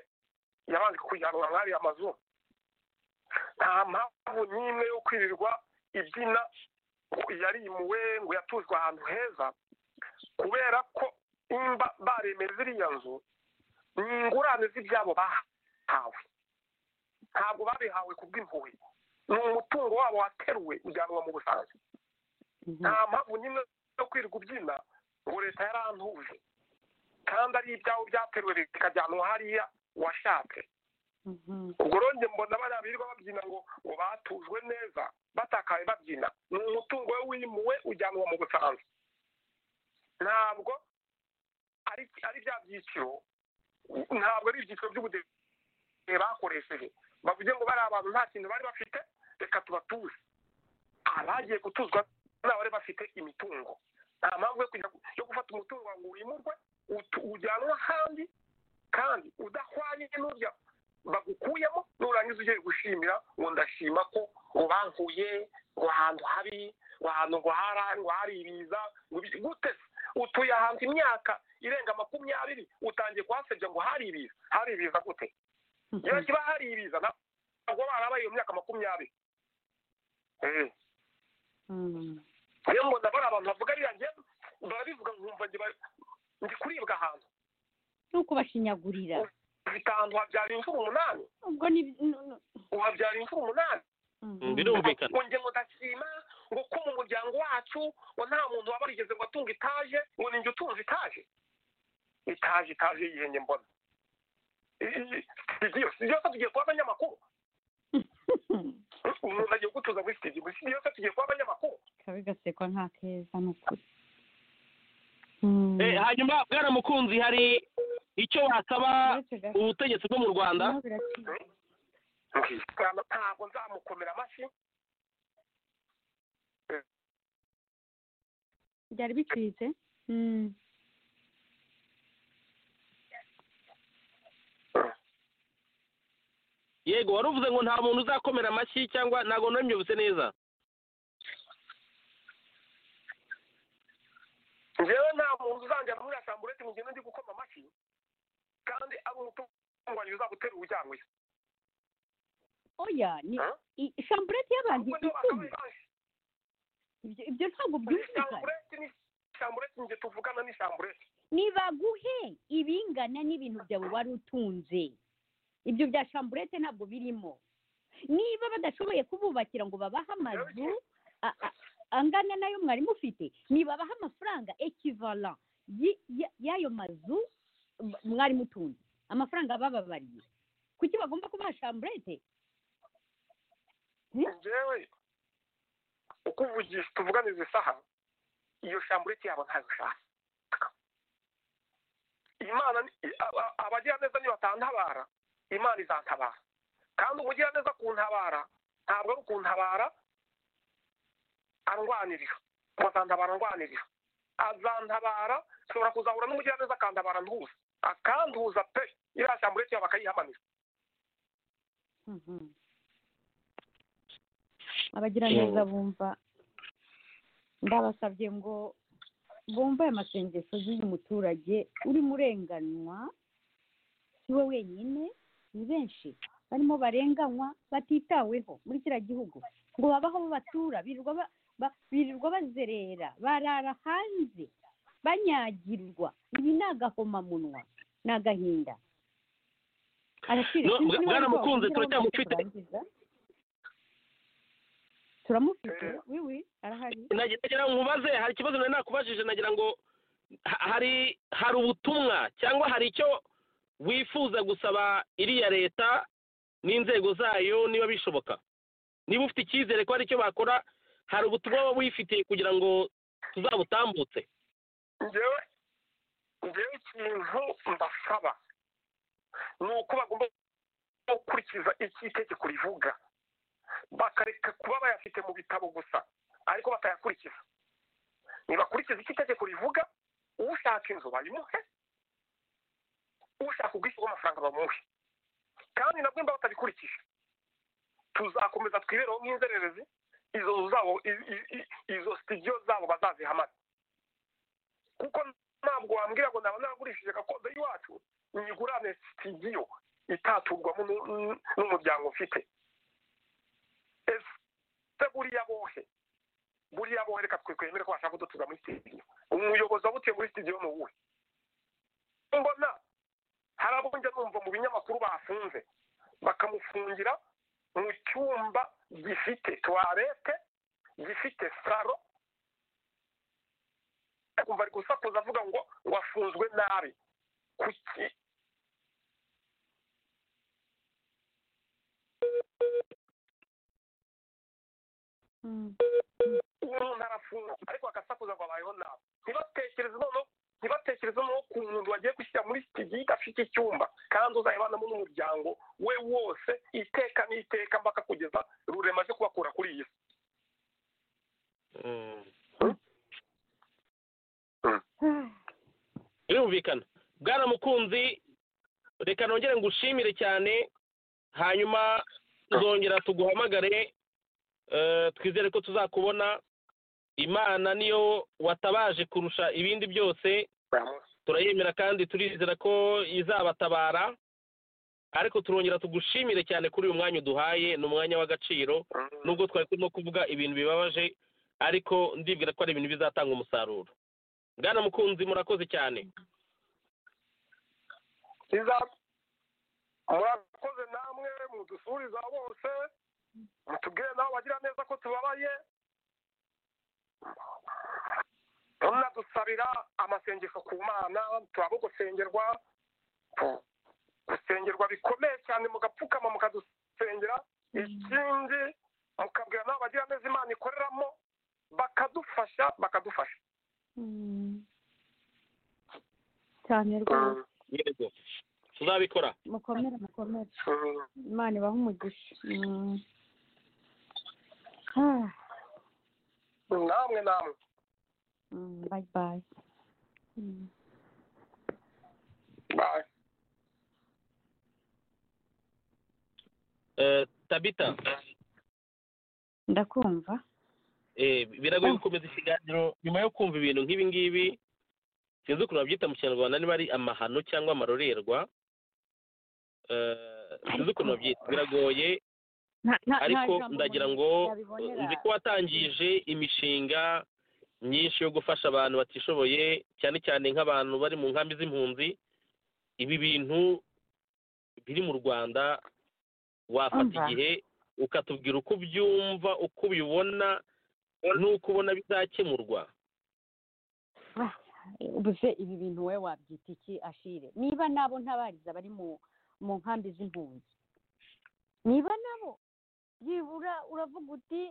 yabanze kujyanwa muri ariya mazu nta mpamvu n'imwe yo kwirirwa ibyina yarimuwe ngo yatuzwe ahantu heza kubera ko nimba baremera ziriya nzu ni ingurane z'ibyabo bahawe ntabwo babihawe ku bw'impuhwe ni umutungo wabo wateruwe ujyanwa mu busanzwe nta mpamvu n'imwe yo kwirirwa ubyina ngo leta yarantuje kandi ari ibyawe byateruwe bikajyanwa hariya washatse ubwo rero mbona bariya birirwa babyina ngo ngo batujwe neza batakaye babyina ni umutungo we wimuwe ujyanwa mu busanzwe ntabwo ari bya byiciro ntabwo ari ibyiciro by'ubudehe bakoresheje bavuge ngo bariya abantu nta kintu bari bafite reka tubatuze abagiye gutuzwa n'abari bafite imitungo nta mpamvu yo gufata umutungo ngo wimurwe ujyanwa ahandi kandi udahwanye n'urya bagukuyemo nurangiza ugiye gushimira ngo ndashima ko ngo bankuye ngo ahantu habi ngo ahantu ngo hari ngo hari ibiza gute utuye ahantu imyaka irenga makumyabiri utangiye kuhasebya ngo hari ibiza hari ibiza gute iyo kiba hari ibiza ntabwo barabaye iyo myaka makumyabiri niyo mbona bari abantu bavuga ariya ngiye barabivuga nkumva ndi kuribwa ahantu ni ukubashinyagurira ufite ahantu habyara imvura umunani ubwo ni uhabyara imvura umunani birumvikana ngo ngo ndashima ngo ko mu muryango wacu ngo nta muntu waba yarigeze ngo atunga itaje ngo ninjye utunze itaje itaje itaje yihenge mbona byose tugiye kuba abanyamakuru umuntu agiye gutuza muri sitidiyo byose tugiye kuba abanyamakuru kabigasekwa nta keza ni ukuri hanyuma bwaramukunzi hari icyo wasaba ubutegetsi bwo mu rwanda ntabwo nzamukomera amashyi byari bicitse yego wari uvuze ngo nta muntu uzakomera amashyi cyangwa ntabwo nabimyobotse neza njyewe nta muntu uzanjya muri asamburete mu gihe ndi gukoma amashyi kandi ari umutungo wanjye uzagutera ujyanwe oya ni shamburete y'abantu icumi ibyo ntabwo byumvikana shamburete njye tuvugana ni shamburete nibaguhe ibingana n'ibintu byawe wari utunze ibyo bya shamburete ntabwo birimo niba badashoboye kububakira ngo babahe amazu angana nayo mwari mufite nibabaha amafaranga ekivala y'ayo mazu mwari mutunze amafaranga bababariye kuki bagomba kubaha shamburete njyewe uko uvugisha tuvugane izi saha iyo shamburete yabo ntayo ushaka imana abagiraneza nibatantabara imana izantabara kandi umugiraneza kuntabara ntabwo ari ukuntabara arwanirira azantabara arwanirira azantabara nshobora kuzahura n'umugiraneza akantabara ntuza akantuza pe iriya shamburete yabo akayihamanira abagiraneza bumva ndabasabye ngo bumve aya masengesho y'uyu muturage urimo urenganywa si we wenyine ni benshi barimo barenganywa batitaweho muri kiriya gihugu ngo babaho batura birirwa birirwa bazerera barara hanze banyagirwa ibi ni agahomamunwa ni agahinda bwaramukunze turacyamufite turamufite wiwi arahari nagira ngo mubaze hari ikibazo nari nakubajije nagira ngo hari hari ubutumwa cyangwa hari icyo wifuza gusaba iriya leta n'inzego zayo niba bishoboka niba ufite icyizere ko hari icyo bakora hari ubutumwa waba wifitiye kugira ngo tuzabutambutse ngewe njyewe ikintu mbasaba ni uko bagomba gukurikiza iki itegeko rivuga bakareka kuba bayafite mu bitabo gusa ariko batayakurikiza ntibakurikize iki itegeko rivuga ushaka inzu bayimuhe ushaka ubwishyu bw'amafaranga bamuhe kandi nabwo mba batabikurikije tuzakomeza twibereho nk'inzererezi izo zabo izo sitidiyo zabo bazazihamaze kuko ntabwo wambwira ngo naba nagurishije gakondo y'iwacu nyigurane sitidiyo itaturwamo n'umuryango mfite ese buriya bohe buriya bohe reka twe twemere ko bashaka kudutuza muri sitidiyo umuyobozi wabutuye muri sitidiyo ni uwuhe mbona hari abo njya numva mu binyamakuru bafunze bakamufungira mu cyumba gifite tuwarete gifite saro kumva ari gusakuza avuga ngo wafunzwe nabi kuki umuntu arafunga ariko agasakuza ngo abayeho nabi ntibatekereze noneho ntibatekereze noneho ku muntu wagiye gushyira muri sitidiyo idafite icyumba kandi uzayibanamo n'umuryango we wose iteka n'iteka mbaka kugeza rurema aje kubakura kuri iyi si birumvikana bwana mukunzi reka nongere ngushimire cyane hanyuma nzongera tuguhamagare twizere ko tuzakubona imana niyo watabaje kurusha ibindi byose turayemera kandi turizera ko izabatabara ariko turongera tugushimire cyane kuri uyu mwanya uduhaye ni umwanya w'agaciro nubwo twari turimo kuvuga ibintu bibabaje ariko ndibwira ko ari ibintu bizatanga umusaruro bwana mukunzi murakoze cyane murakoze namwe mudusuriza bose mutubwire nawe bagira neza ko tubabaye tunadusabira amasengesho ku mana turaba gusengerwa gusengerwa bikomeye cyane mugapfukama mukadusengera ikindi mukabwira nawe bagira neza imana ikoreramo bakadufasha bakadufasha cyane rwose tuzabikora mukomere mukomere imana ibaha umugisha namwe namwe bayi bayi tabita ndakumva biragoye gukomeza ikiganiro nyuma yo kumva ibintu nk'ibi ngibi sinzi ukuntu babyita mu kinyarwanda niba ari amahano cyangwa amarorerwa sinzi ukuntu babyita biragoye ariko ndagira ngo nzi ko watangije imishinga myinshi yo gufasha abantu batishoboye cyane cyane nk'abantu bari mu nkambi z'impunzi ibi bintu biri mu rwanda wafata igihe ukatubwira uko ubyumva uko ubibona n'uko ubona bizakemurwa ubuze ibi bintu wowe wabyita iki ashire niba nabo ntabariza bari mu nkambi z'impunzi niba nabo byibura uravuga uti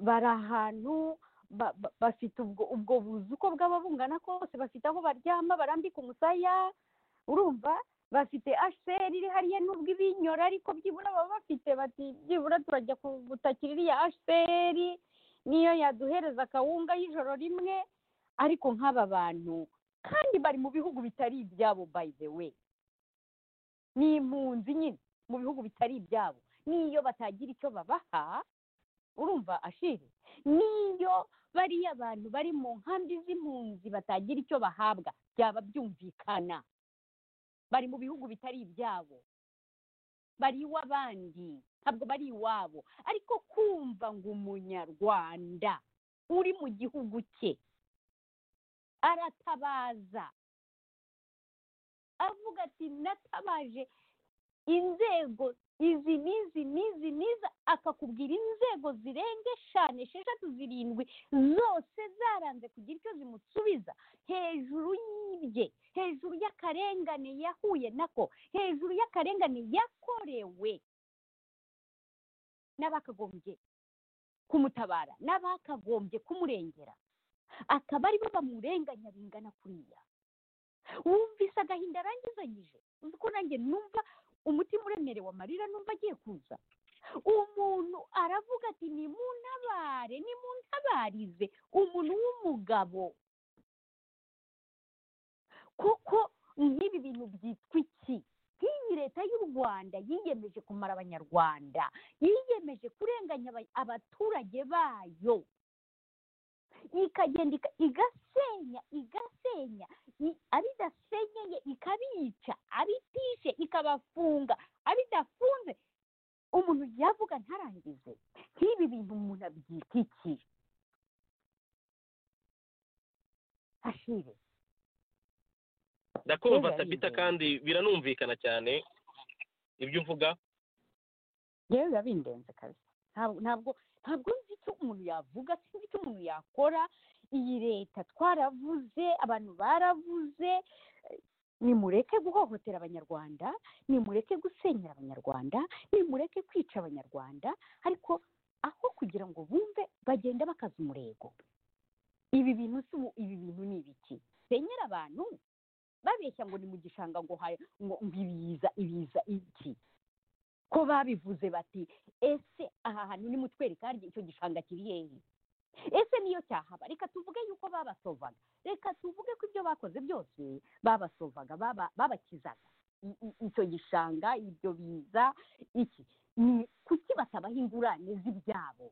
bari ahantu bafite ubwo buzu uko bwaba bungana kose bafite aho baryama barambika umusaya urumva bafite asheri iri hariya nubwo ibinyora ariko byibura baba bafite bati byibura turajya gutakira iriya asheri niyo yaduhereza akawunga y'ijoro rimwe ariko nk'aba bantu kandi bari mu bihugu bitari ibyabo by the way ni impunzi nyine mu bihugu bitari ibyabo n'iyo batagira icyo babaha urumva ashiri n'iyo bariya abantu bari mu nkambi z'impunzi batagira icyo bahabwa byaba byumvikana bari mu bihugu bitari ibyabo bari iw'abandi ntabwo bari iwabo ariko kumva ngo umunyarwanda uri mu gihugu cye aratabaza avuga ati natabaje inzego izi n'izi n'izi n'izi akakubwira inzego zirenga eshanu esheshatu zirindwi zose zaranze kugira icyo zimusubiza hejuru y'ibye hejuru y'akarengane yahuye nako hejuru y'akarengane yakorewe n'abakagombye kumutabara n'abakagombye kumurengera akaba aribo bamurenganya bingana kuriya wumvise agahinda arangizanyije uzi ko nanjye numva umutima uremerewe amarira numva agiye kuza umuntu aravuga ati ni mu ntabare ni mu ntabarize umuntu w'umugabo kuko nk'ibi bintu byitwa iki nk'iyi leta y'u rwanda yiyemeje kumara abanyarwanda yiyemeje kurenganya abaturage bayo ikagenda igasenya igasenya abidasenyeye ikabica abitishe ikabafunga abidafunze umuntu yavuga ntarangize nk'ibi bintu umuntu abyita iki ashire ndakumva sabita kandi biranumvikana cyane ibyo uvuga yewe biba bindenze kazi ntabwo ntabwo nzi icyo umuntu yavuga sinzi icyo umuntu yakora iyi leta twaravuze abantu baravuze nimureke guhohotera abanyarwanda nimureke gusenyera abanyarwanda nimureke kwica abanyarwanda ariko aho kugira ngo bumve bagenda bakaza umurego ibi bintu si ibi bintu ni ibiki senyera abantu babeshya ngo ni mu gishanga ngo ngo ibiza ibiza iki ko babivuze bati ese aha hantu ni mutwereka kandi icyo gishanga kiri hehe ese niyo cyahaba reka tuvuge yuko babasovaga reka tuvuge ko ibyo bakoze byose babasovaga babakizaga icyo gishanga ibyo biza iki ni kuki batabaha ingurane z'ibyabo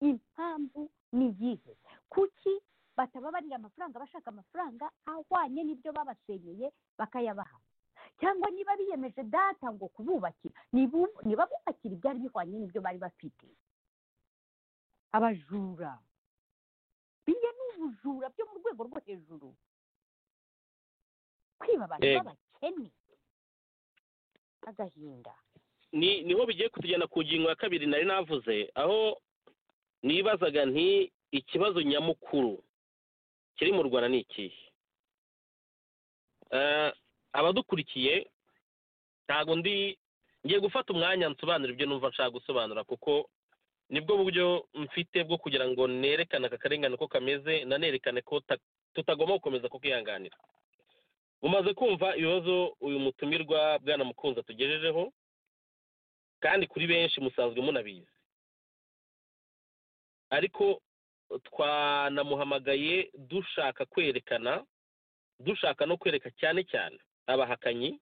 impamvu ni iyihe kuki batababarira amafaranga bashaka amafaranga ahwanye n'ibyo babasenyeye bakayabaha cyangwa niba biyemeje data ngo kububakira niba bubakira ibyari bihwanye n'ibyo bari bafite abajura biriya ni ubujura byo mu rwego rwo hejuru kwiba abantu b'abakene agahinda niho bigiye kutujyana ku ngingo ya kabiri nari navuze aho nibazaga nti ikibazo nyamukuru kiri mu rwanda ni ikihe abadukurikiye ntabwo ndi ngiye gufata umwanya nsobanura ibyo numva nshaka gusobanura kuko nibwo buryo mfite bwo kugira ngo nerekane aka karengane ko kameze nanerekane ko tutagomba gukomeza kukihanganira umaze kumva ibibazo uyu mutumirwa bwana mukunzi atugejejeho kandi kuri benshi musanzwe munabizi ariko twanamuhamagaye dushaka kwerekana dushaka no kwereka cyane cyane abahakanyi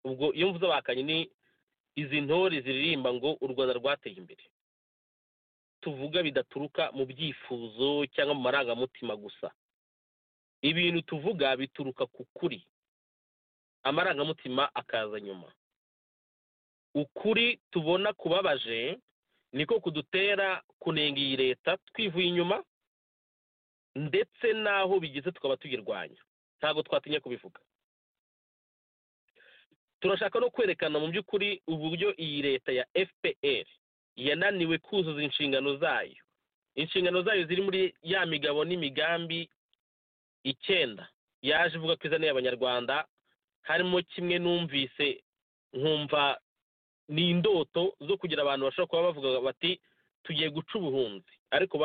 ubwo iyo mvuze abahakanyi ni izi ntore ziririmba ngo u rwanda rwateye imbere tuvuga bidaturuka mu byifuzo cyangwa mu marangamutima gusa ibintu tuvuga bituruka ku kuri amarangamutima akaza nyuma ukuri tubona kubabaje niko kudutera kunenga iyi leta twivuye inyuma ndetse n'aho bigeze tukaba tuyirwanya ntabwo twatinya kubivuga turashaka no kwerekana mu by'ukuri uburyo iyi leta ya fpr yananiwe kuzuza inshingano zayo inshingano zayo ziri muri ya migabo n'imigambi icyenda yaje ivuga ko izaniye abanyarwanda harimo kimwe numvise nkumva ni indoto zo kugira abantu bashobora kuba bavuga bati tugiye guca ubuhunzi ariko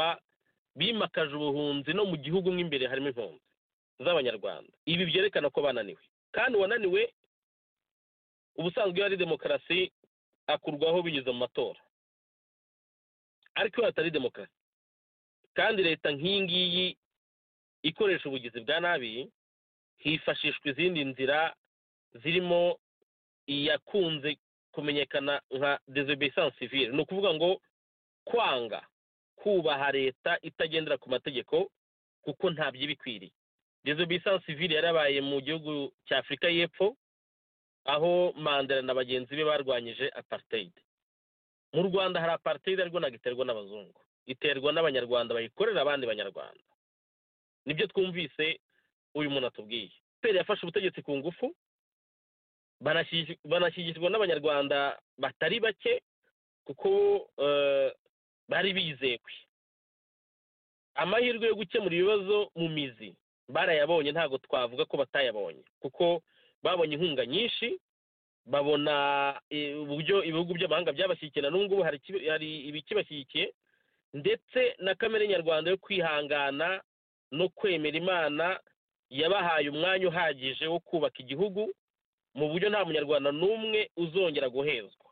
bimakaje ubuhunzi no mu gihugu mo imbere harimo impunzi z'abanyarwanda ibi byerekana ko bananiwe kandi uwananiwe ubusanzwe iyo ari demokarasi akurwaho binyuze mu matora ariko iyo hatari demokarasi kandi leta nk'iyi ngiyi ikoresha ubugizi bwa nabi hifashishwa izindi nzira zirimo iyakunze kumenyekana nka desobeyisance civile ni ukuvuga ngo kwanga kubaha leta itagendera ku mategeko kuko ntabyo iba ikwiriye desobeyisance civile yarabaye mu gihugu cya afurika y'epfo aho mandela na bagenzi be barwanyije apartheid mu rwanda hari apartheid ariko ntabwo iterwa n'abazungu iterwa n'abanyarwanda bayikorera abandi banyarwanda nibyo twumvise uyu muntu atubwiye peri yafashe ubutegetsi ku ngufu banashyigikirwa n'abanyarwanda batari bake kuko bari bizewe amahirwe yo gukemura ibibazo mu mizi barayabonye ntabwo twavuga ko batayabonye kuko babonye inkunga nyinshi babona uburyo ibihugu by'amahanga byabashyigikiye na n'ubu ngubu hari ibikibashyigikiye ndetse na kamere nyarwanda yo kwihangana no kwemera imana yabahaye umwanya uhagije wo kubaka igihugu mu buryo nta munyarwanda n'umwe uzongera guhezwa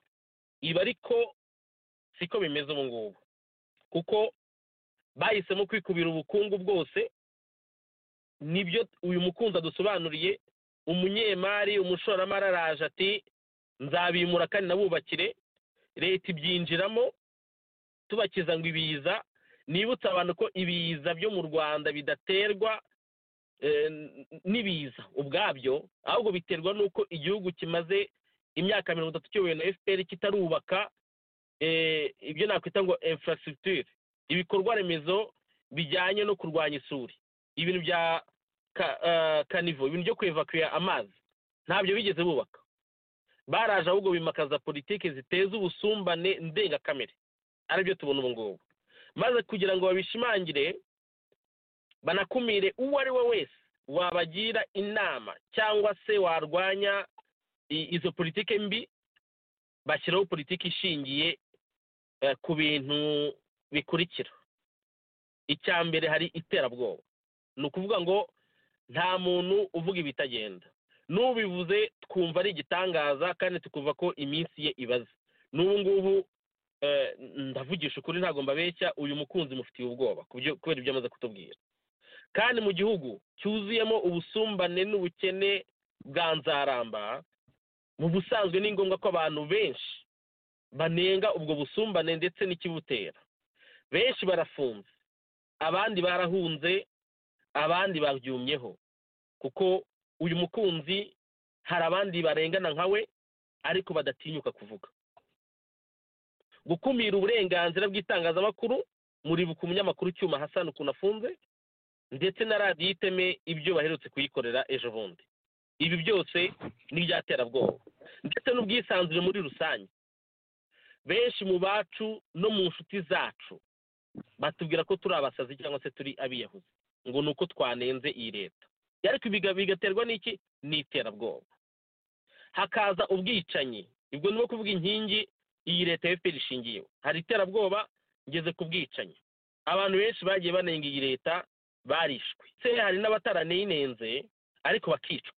ibi ariko siko bimeze ubu ngubu kuko bahisemo kwikubira ubukungu bwose nibyo uyu mukunzi adusobanuriye umunyemari umushoramari araje ati nzabimura kandi nabubakire leta ibyinjiramo tubakiza ngo ibiza nibutsa abantu ko ibiza byo mu rwanda bidaterwa n'ibiza ubwabyo ahubwo biterwa n'uko igihugu kimaze imyaka mirongo itatu kiyobowe na fpr kitarubaka ibyo nakwita ngo infrastructure ibikorwa remezo bijyanye no kurwanya isuri ibintu bya kanivo ibintu byo kwevakuya amazi ntabyo bigeze bubaka baraje ahubwo bimakaza politiki ziteza ubusumbane ndengakamere aribyo tubona ubu ngubu maze kugira ngo babishimangire banakumire uwo ari we wese wabagira inama cyangwa se warwanya izo politiki mbi bashyiraho politiki ishingiye ku bintu bikurikira icya mbere hari iterabwoba ni ukuvuga ngo nta muntu uvuga ibitagenda n'ubivuze twumva ari igitangaza kandi tukumva ko iminsi ye ibaze n'ubu ngubu ndavugisha ukuri ntabwo mbabeshya uyu mukunzi mufitiye ubwoba kubera ibyo amaze kutubwira kandi mu gihugu cyuzuyemo ubusumbane n'ubukene bwa nzaramba mu busanzwe ni ngombwa ko abantu benshi banenga ubwo busumbane ndetse n'ikibutera benshi barafunze abandi barahunze abandi babyumyeho kuko uyu mukunzi hari abandi barengana nka we ariko badatinyuka kuvuga gukumira uburenganzira bw'itangazamakuru muri ku munyamakuru cyuma hasana ukuntu afunze ndetse na radiyo iteme ibyo baherutse kuyikorera ejo bundi ibi byose ni iby'aterabwoba ndetse n'ubwisanzure muri rusange benshi mu bacu no mu nshuti zacu batubwira ko turi abasazi cyangwa se turi abiyahuzi ngo ni uko twanenze iyi leta ariko bigaterwa n'iki ni iterabwoba hakaza ubwicanyi ubwo ni kuvuga inkingi iyi leta ya fpr ishingiyeho hari iterabwoba ngeze ku bwicanyi abantu benshi bagiye banenga iyi leta barishwe se hari n'abataranenze ariko bakicwa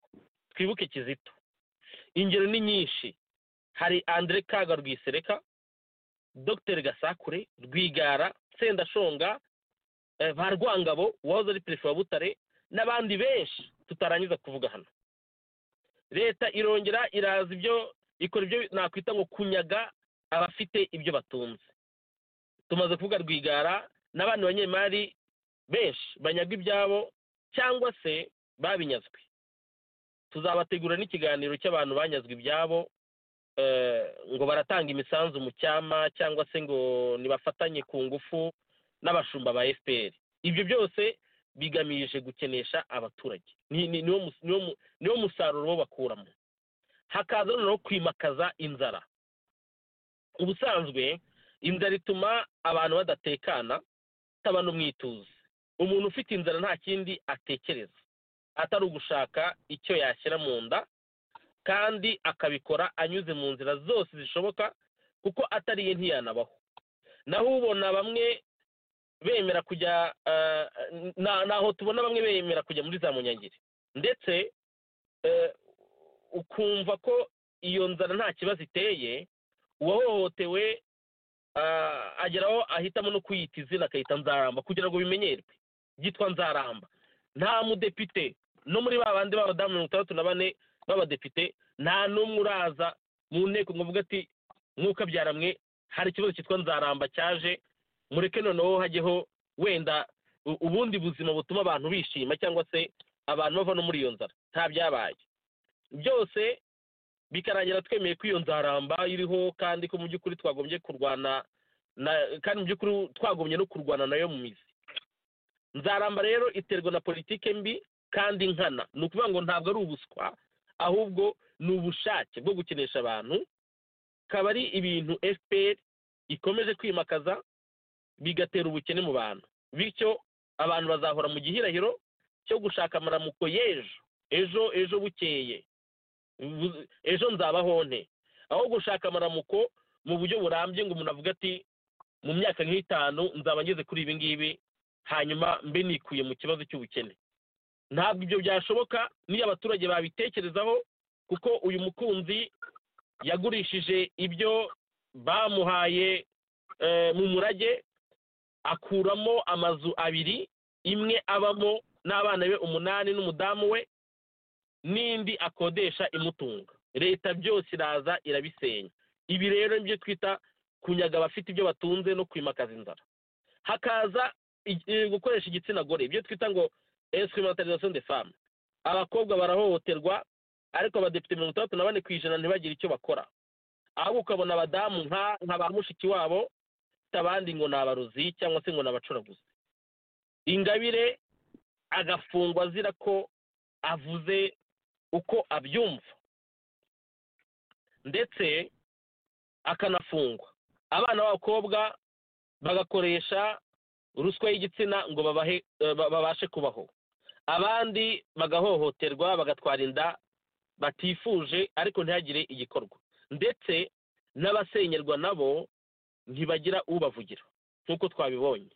twibuke kizito ingero ni nyinshi hari andre kaga rwisereka dr gasakure rwigara sendashonga ba rwangabo wahoze ari perezida wa butare n'abandi benshi tutarangiza kuvuga hano leta irongera iraza ibyo ikora ibyo nakwita ngo kunyaga abafite ibyo batunze tumaze kuvuga rwigara n'abandi banyemari benshi banyaga ibyabo cyangwa se babinyazwe tuzabategura n'ikiganiro cy'abantu banyazwe ibyabo ngo baratanga imisanzu mu cyama cyangwa se ngo nibafatanye ku ngufu n'abashumba ba fpr ibyo byose bigamije gukenesha abaturage niwo musaruro bo bakuramo hakaza noneho kwimakaza inzara ubusanzwe inzara ituma abantu badatekana itaba no mu ituze umuntu ufite inzara nta kindi atekereza atari ugushaka icyo yashyira mu nda kandi akabikora anyuze mu nzira zose zishoboka kuko atariye ntiyanabaho naho ubona bamwe bemera kujya naho tubona bamwe bemera kujya muri za munyangire ndetse ukumva ko iyo nzara nta kibazo iteye uwahohotewe ageraho ahitamo no kwiyita izina akayita nzaramba kugira ngo bimenyerwe byitwa nzaramba nta mudepite no muri ba bandi b'abadamu mirongo itandatu na bane b'abadepite nta n'umwe uraza mu nteko ngo avuga ati nk'uko abyaramwe hari ikibazo cyitwa nzaramba cyaje mureke noneho hajyeho wenda ubundi buzima butuma abantu bishima cyangwa se abantu bava no muri iyo nzara nta byabaye byose bikarangira twemeye ko iyo nzaramba iriho kandi ko mu by'ukuri twagombye kurwana kandi mu by'ukuri twagombye no kurwana nayo mu mizi nzaramba rero iterwa na politike mbi kandi nkana ni ukuvuga ngo ntabwo ari ubuswa ahubwo ni ubushake bwo gukinisha abantu akaba ari ibintu fpr ikomeje kwimakaza bigatera ubukene mu bantu bityo abantu bazahora mu gihirahiro cyo gushaka amaramuko y'ejo ejo ejo bukeye ejo nzabaho nte aho gushaka amaramuko mu buryo burambye ngo umuntu avuge ati mu myaka nk'itanu nzaba ngeze kuri ibi ngibi hanyuma mbe nikuye mu kibazo cy'ubukene ntabwo ibyo byashoboka niyo abaturage babitekerezaho kuko uyu mukunzi yagurishije ibyo bamuhaye mu murage akuramo amazu abiri imwe abamo n'abana be umunani n'umudamu we n'indi akodesha imutunga leta byose iraza irabisenya ibi rero nibyo twita kunyaga abafite ibyo batunze no kwimakaza inzara hakaza gukoresha igitsina gore ibyo twita ngo esikimatarizaso de famu abakobwa barahohoterwa ariko abadepite mirongo itandatu na bane ku ijana ntibagire icyo bakora ahubwo ukabona abadamu nka ba mushiki wabo abandi ngo ni abarozi cyangwa se ngo ni abacuraguzi ingabire agafungwa azira ko avuze uko abyumva ndetse akanafungwa abana b'abakobwa bagakoresha ruswa y'igitsina ngo babashe kubaho abandi bagahohoterwa bagatwara inda batifuje ariko ntihagire igikorwa ndetse n'abasenyerwa nabo ntibagira ubavugira nk'uko twabibonye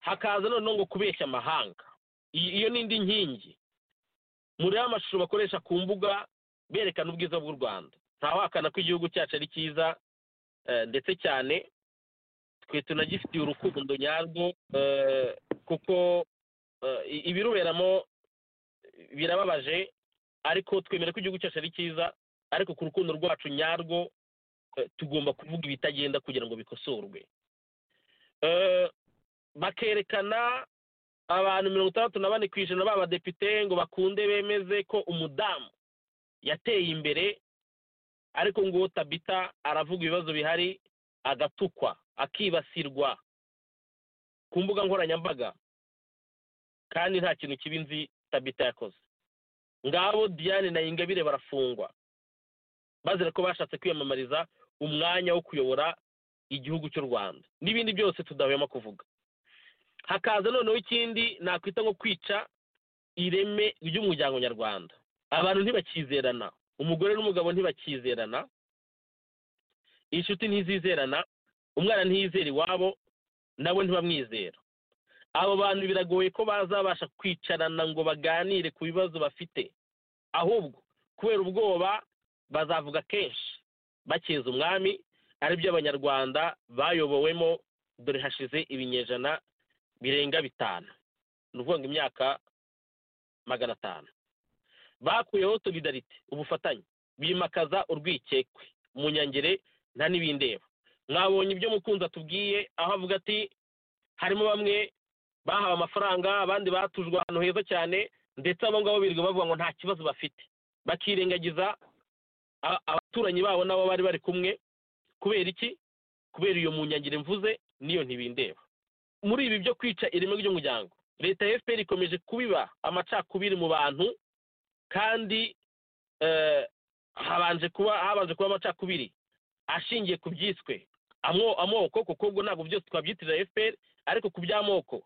hakaza noneho ngo kubeshya amahanga iyo ni indi nkingi muri amashusho bakoresha ku mbuga berekana ubwiza bw'u rwanda ntawakana ko igihugu cyacu ari cyiza ndetse cyane twe tunagifitiye urukundo nyarwo kuko ibiruberamo birababaje ariko twemera ko igihugu cyacu ari cyiza ariko ku rukundo rwacu nyarwo tugomba kuvuga ibitagenda kugira ngo bikosorwe bakerekana abantu mirongo itandatu na bane ku ijana b'abadepite ngo bakunde bemeze ko umudamu yateye imbere ariko nguwo tabita aravuga ibibazo bihari agatukwa akibasirwa ku mbuga nkoranyambaga kandi nta kintu kibi nzi tabita yakoze ngabo diane na ingabire barafungwa bazira ko bashatse kwiyamamariza umwanya wo kuyobora igihugu cy'u rwanda n'ibindi byose tudahwema kuvuga hakaza noneho ikindi nakwita nko kwica ireme ry'umuryango nyarwanda abantu ntibakizerana umugore n'umugabo ntibakizerana inshuti ntizizerana umwana ntiyizera iwabo nabo ntibamwizera abo bantu biragoye ko bazabasha kwicarana ngo baganire ku bibazo bafite ahubwo kubera ubwoba bazavuga kenshi bakeza umwami aribyo abanyarwanda bayobowemo dore hashize ibinyejana birenga bitanu ni ukuvuga ngo imyaka magana atanu bakuyeho solidarite ubufatanye bimakaza urwikekwe mu nyangere nta n'ibindeba mwabonye ibyo mukunzi atubwiye aho avuga ati harimo bamwe bahawe amafaranga abandi batujwe ahantu heza cyane ndetse abo ngabo birirwa bavuga ngo nta kibazo bafite bakirengagiza abaturanyi babo nabo bari bari kumwe kubera iki kubera iyo munyangire mvuze n'iyo ntibindeba muri ibi byo kwica ireme ry'umuryango leta ya fpr ikomeje kubiba amacakubiri mu bantu kandi habanje kuba habanje kuba amacakubiri ashingiye ku byiswe amoko kuko ubwo ntabwo byose twabyitirira fpr ariko ku by'amoko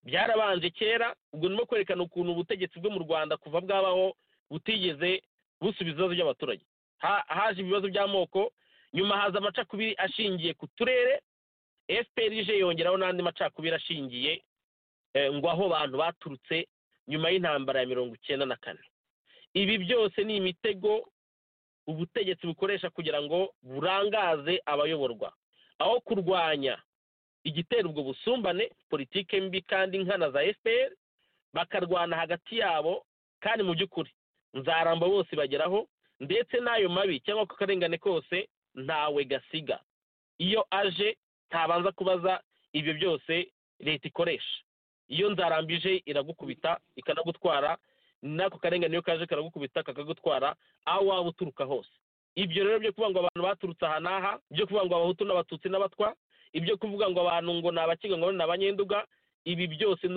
byarabanje kera ubwo nimo kwerekana ukuntu ubutegetsi bwo mu rwanda kuva bwabaho butigeze busubiza ibibazo by'abaturage haje ibibazo by'amoko nyuma haza amacakubiri ashingiye ku turere fpr ije yongeraho n'andi macakubiri ashingiye ngo aho abantu baturutse nyuma y'intambara ya mirongo icyenda na kane ibi byose ni imitego ubutegetsi bukoresha kugira ngo burangaze abayoborwa aho kurwanya igitera ubwo busumbane politike mbi kandi nkana za fpr bakarwana hagati yabo kandi mu by'ukuri nzaramba bose bageraho ndetse n'ayo mabi cyangwa ko akarengane kose ntawe gasiga iyo aje ntabanza kubaza ibyo byose leta ikoresha iyo nzarambije iragukubita ikanagutwara n'ako karengane iyo kaje karagukubita kakagutwara aho waba uturuka hose ibyo rero byo kuvuga ngo abantu baturutse aha n'aha byo kuvuga ngo abahutu n'abatutsi n'abatwa ibyo kuvuga ngo abantu ngo ni abakiga ngo ni abanyenduga ibi byose ni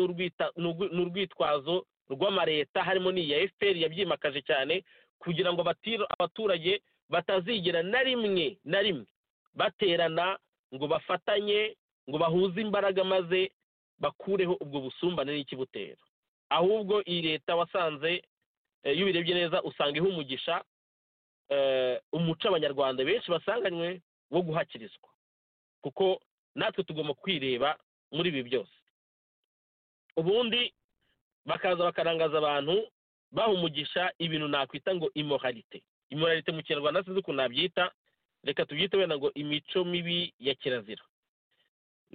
urwitwazo rw'amareta harimo n'iya fpr yabyimakaje cyane kugira ngo abaturage batazigera na rimwe na rimwe baterana ngo bafatanye ngo bahuze imbaraga maze bakureho ubwo busumbane n'ikibutera ahubwo iyi leta wasanze iyo ubirebye neza usanga ihumugisha umuco abanyarwanda benshi basanganywe wo guhakirizwa kuko natwe tugomba kwireba muri ibi byose ubundi bakaza bakarangaza abantu baha umugisha ibintu nakwita ngo imoralite imoralite mu kinyarwanda sinzi ukuntu nabyita reka tubyite wenda ngo imico mibi ya kirazira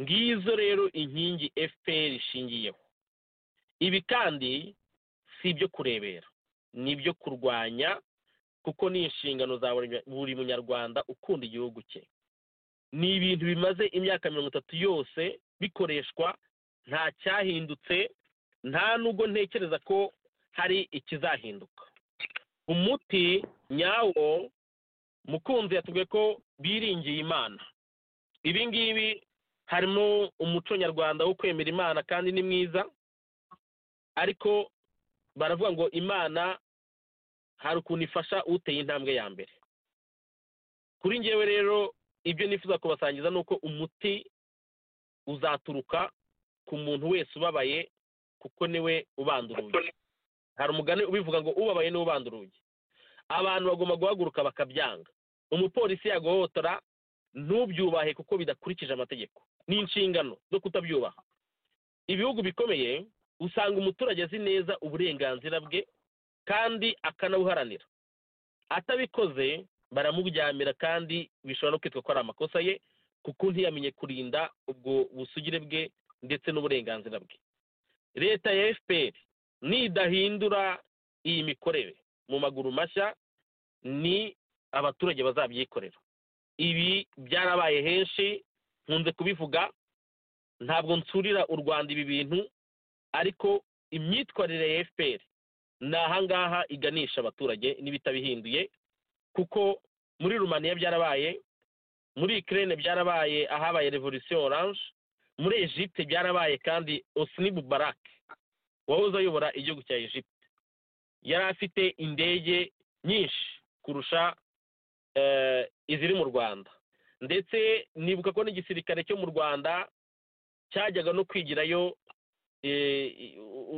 ngizo rero inkingi fpr ishingiyeho ibi kandi si ibyo kurebera ni ibyo kurwanya kuko ni inshingano za buri munyarwanda ukunda igihugu cye ni ibintu bimaze imyaka mirongo itatu yose bikoreshwa nta cyahindutse nta nubwo ntekereza ko hari ikizahinduka umuti nyawo mukunzi yatubwiye ko biringiye imana ibi ngibi harimo umuco nyarwanda wo kwemera imana kandi ni mwiza ariko baravuga ngo imana hari ukuntu ifasha uteye intambwe ya mbere kuri ngewe rero ibyo nifuza kubasangiza ni uko umuti uzaturuka ku muntu wese ubabaye kuko niwe ubanda urugi hari umugani ubivuga ngo ubabaye niwe ubanda urugi abantu bagomba guhaguruka bakabyanga umupolisi yagohotora ntubyubahe kuko bidakurikije amategeko ni inshingano zo kutabyubaha ibihugu bikomeye usanga umuturage azi neza uburenganzira bwe kandi akanabuharanira atabikoze baramuryamira kandi bishobora no kwitwa ko ari amakosa ye kuko ntiyamenye kurinda ubwo busugire bwe ndetse n'uburenganzira bwe leta ya fpr nidahindura iyi mikorere mu maguru mashya ni abaturage bazabyikorera ibi byarabaye henshi nkunze kubivuga ntabwo nsurira u rwanda ibi bintu ariko imyitwarire ya fpr ni ahangaha iganisha abaturage n'ibitabihinduye kuko muri rumaniya byarabaye muri ikirere byarabaye ahabaye revolisiyo oranje muri egypte byarabaye kandi osini bubarake wahoze ayobora igihugu cya egypte yari afite indege nyinshi kurusha iziri mu rwanda ndetse nibuka ko n'igisirikare cyo mu rwanda cyajyaga no kwigirayo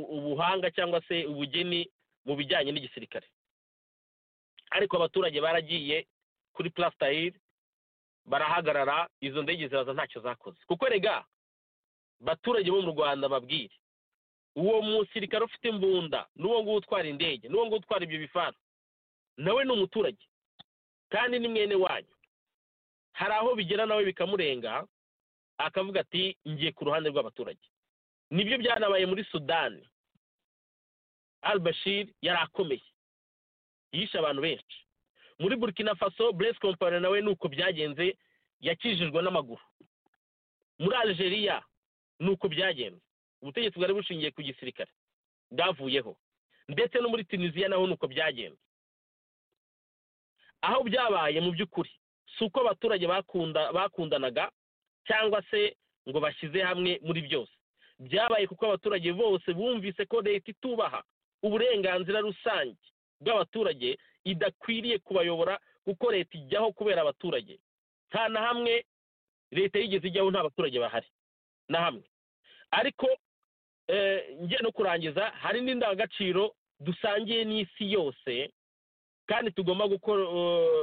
ubuhanga cyangwa se ubugeni mu bijyanye n'igisirikare ariko abaturage baragiye kuri plasitayiri barahagarara izo ndege ziraza ntacyo zakoze kuko rega abaturage bo mu rwanda babwire uwo musirikare ufite imbunda n'uwo nguwo utwara indege n'uwo nguwo utwara ibyo bifana nawe ni umuturage kandi ni mwene wanyu hari aho bigera nawe bikamurenga akavuga ati ngiye ku ruhande rw'abaturage nibyo byanabaye muri sudani albashir yari akomeye yishe abantu benshi muri burkina faso buresi kompani nawe ni uko byagenze yakijijwe n'amaguru muri algeria ni uko byagenze ubutegetsi bwari bushingiye ku gisirikare bwavuyeho ndetse no muri tunisiya naho ni uko byagenze aho byabaye mu by'ukuri si uko abaturage bakundanaga cyangwa se ngo bashyize hamwe muri byose byabaye kuko abaturage bose bumvise ko leta itubaha uburenganzira rusange bw'abaturage idakwiriye kubayobora kuko leta ijyaho kubera abaturage nta na hamwe leta yigeze ijyaho nta baturage bahari na hamwe ariko ngiye no kurangiza hari n'indangagaciro dusangiye n'isi yose kandi tugomba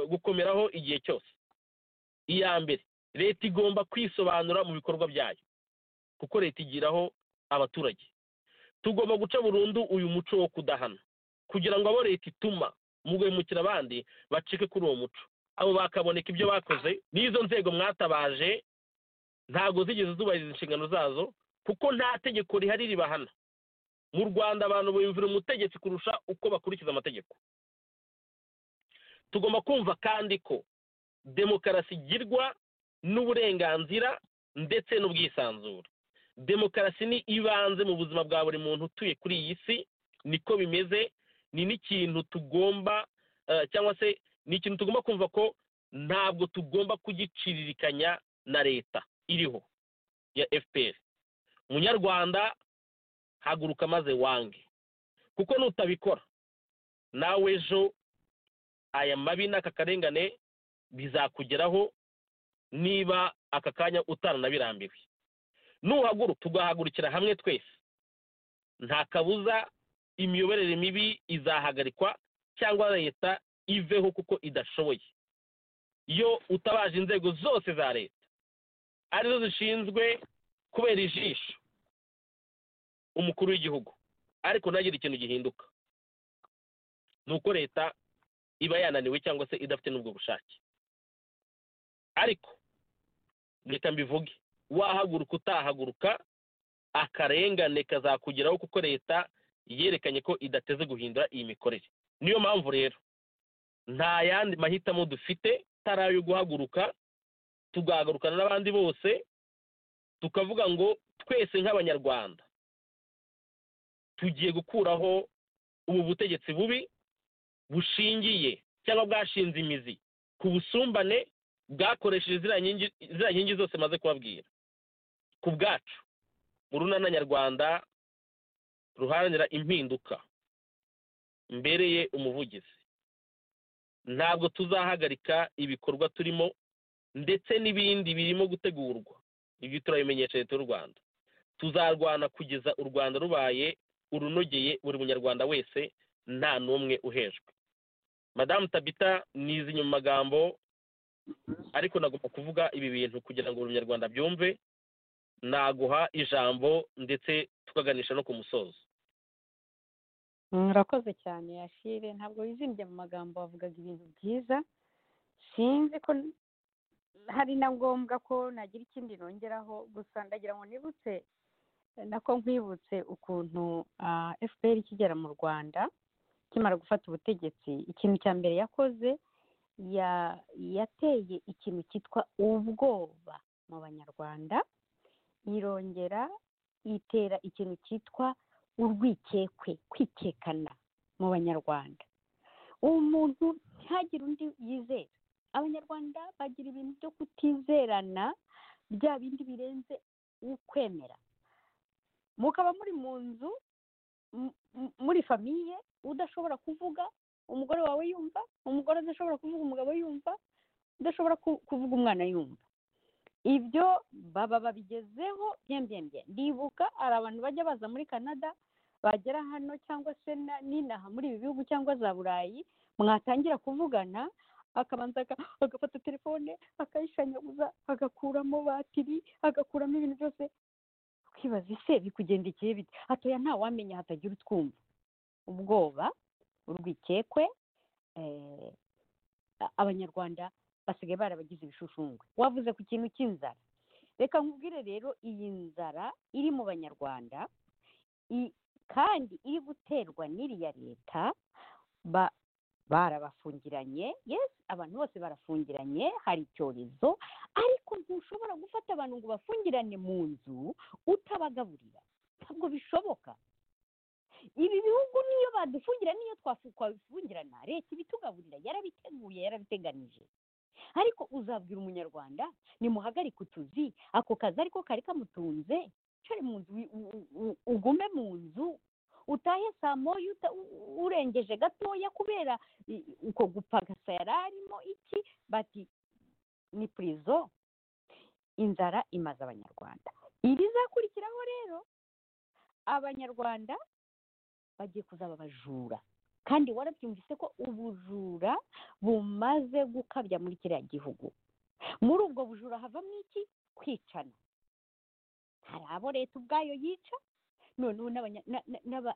gukomeraho igihe cyose iya mbere leta igomba kwisobanura mu bikorwa byayo kuko leta igiraho abaturage tugomba guca burundu uyu muco wo kudahana kugira ngo abo leta ituma mu guhemukira abandi bacike kuri uwo muco abo bakaboneka ibyo bakoze n'izo nzego mwatabaje ntabwo zigeze zubahiriza inshingano zazo kuko nta tegeko rihari ribahana mu rwanda abantu bumvira umutegetsi kurusha uko bakurikiza amategeko tugomba kumva kandi ko demokarasi igirwa n'uburenganzira ndetse n'ubwisanzure demokarasi ni ibanze mu buzima bwa buri muntu utuye kuri iyi si niko bimeze ni n'ikintu tugomba cyangwa se ni ikintu tugomba kumva ko ntabwo tugomba kugiciririkanya na leta iriho ya fpr munyarwanda haguruka maze wange kuko nutabikora nawe ejo aya mabi n'aka karengane bizakugeraho niba aka kanya utaranabirambiwe nuhaguruka tugahagurukira hamwe twese nta kabuza imiyoborere mibi izahagarikwa cyangwa leta iveho kuko idashoboye iyo utabaje inzego zose za leta arizo zishinzwe kubera ijisho umukuru w'igihugu ariko ntagire ikintu gihinduka ni uko leta iba yananiwe cyangwa se idafite n'ubwo bushake ariko reka mbivuge wahaguruka utahaguruka akarengane kazakugeraho kuko leta yerekanye ko idateze guhindura iyi mikorere niyo mpamvu rero nta yandi mahitamo dufite atari ayo guhaguruka tugahagarukana n'abandi bose tukavuga ngo twese nk'abanyarwanda tugiye gukuraho ubu butegetsi bubi bushingiye cyangwa bwashinze imizi ku busumbane bwakoresheje ziriya nkingi zose maze kubabwira ku bwacu mu runana nyarwanda ruharanira impinduka mbereye umuvugizi ntabwo tuzahagarika ibikorwa turimo ndetse n'ibindi birimo gutegurwa ibyo turabimenyesha leta y'u rwanda tuzarwana kugeza u rwanda rubaye urunogeye buri munyarwanda wese nta n'umwe uhejwe madamu tabita ni izi nyuma magambo ariko nagomba kuvuga ibi bintu kugira ngo buri munyarwanda abyumve naguha ijambo ndetse tukaganisha no ku musozo murakoze cyane yashire ntabwo wizimbye mu magambo wavugaga ibintu byiza sinzi ko hari na ngombwa ko nagira ikindi nongeraho gusa ndagira ngo nibutse nako nkwibutse ukuntu fpr ikigera mu rwanda ikimara gufata ubutegetsi ikintu cya mbere yakoze yateye ikintu cyitwa ubwoba mu banyarwanda irongera itera ikintu cyitwa urwikekwe kwikekana mu banyarwanda umuntu ntihagire undi yizera abanyarwanda bagira ibintu byo kutizerana bya bindi birenze ukwemera mukaba muri mu nzu muri famiye udashobora kuvuga umugore wawe yumva umugore udashobora kuvuga umugabo yumva udashobora kuvuga umwana yumva ibyo baba babigezeho byembye ndibuka hari abantu bajya baza muri canada bagera hano cyangwa se n'inaha muri ibi bihugu cyangwa za burayi mwatangira kuvugana akabanza agafata telefone akayishanyaguza agakuramo batiri agakuramo ibintu byose twibaza ese bikugendekeye bite hatoya ntawamenya hatagira utwumva ubwoba urwikekwe abanyarwanda basigaye barabagize ibishushungwe wavuze ku kintu cy'inzara reka nkubwire rero iyi nzara iri mu banyarwanda kandi iri guterwa n'iriya leta barabafungiranye yesi abantu bose barafungiranye hari icyorezo ariko ntushobora gufata abantu ngo bafungirane mu nzu utabagaburira ntabwo bishoboka ibi bihugu niyo badufungira niyo twafungirana leta ibitugaburira yarabiteguye yarabiteganije ariko uzabwira umunyarwanda nimuhagarike utuzi ako kazi ariko kari kamutunze cari mu nzu ugume mu nzu utahe saa moya urengeje gatoya kubera uko gupagasa yari arimo iki bati ni purizo inzara imaze abanyarwanda ibizakurikiraho rero abanyarwanda bagiye kuzaba abajura kandi warabyumvise ko ubujura bumaze gukabya muri kiriya gihugu muri ubwo bujura havamo iki kwicana hari abo leta ubwayo yica noneho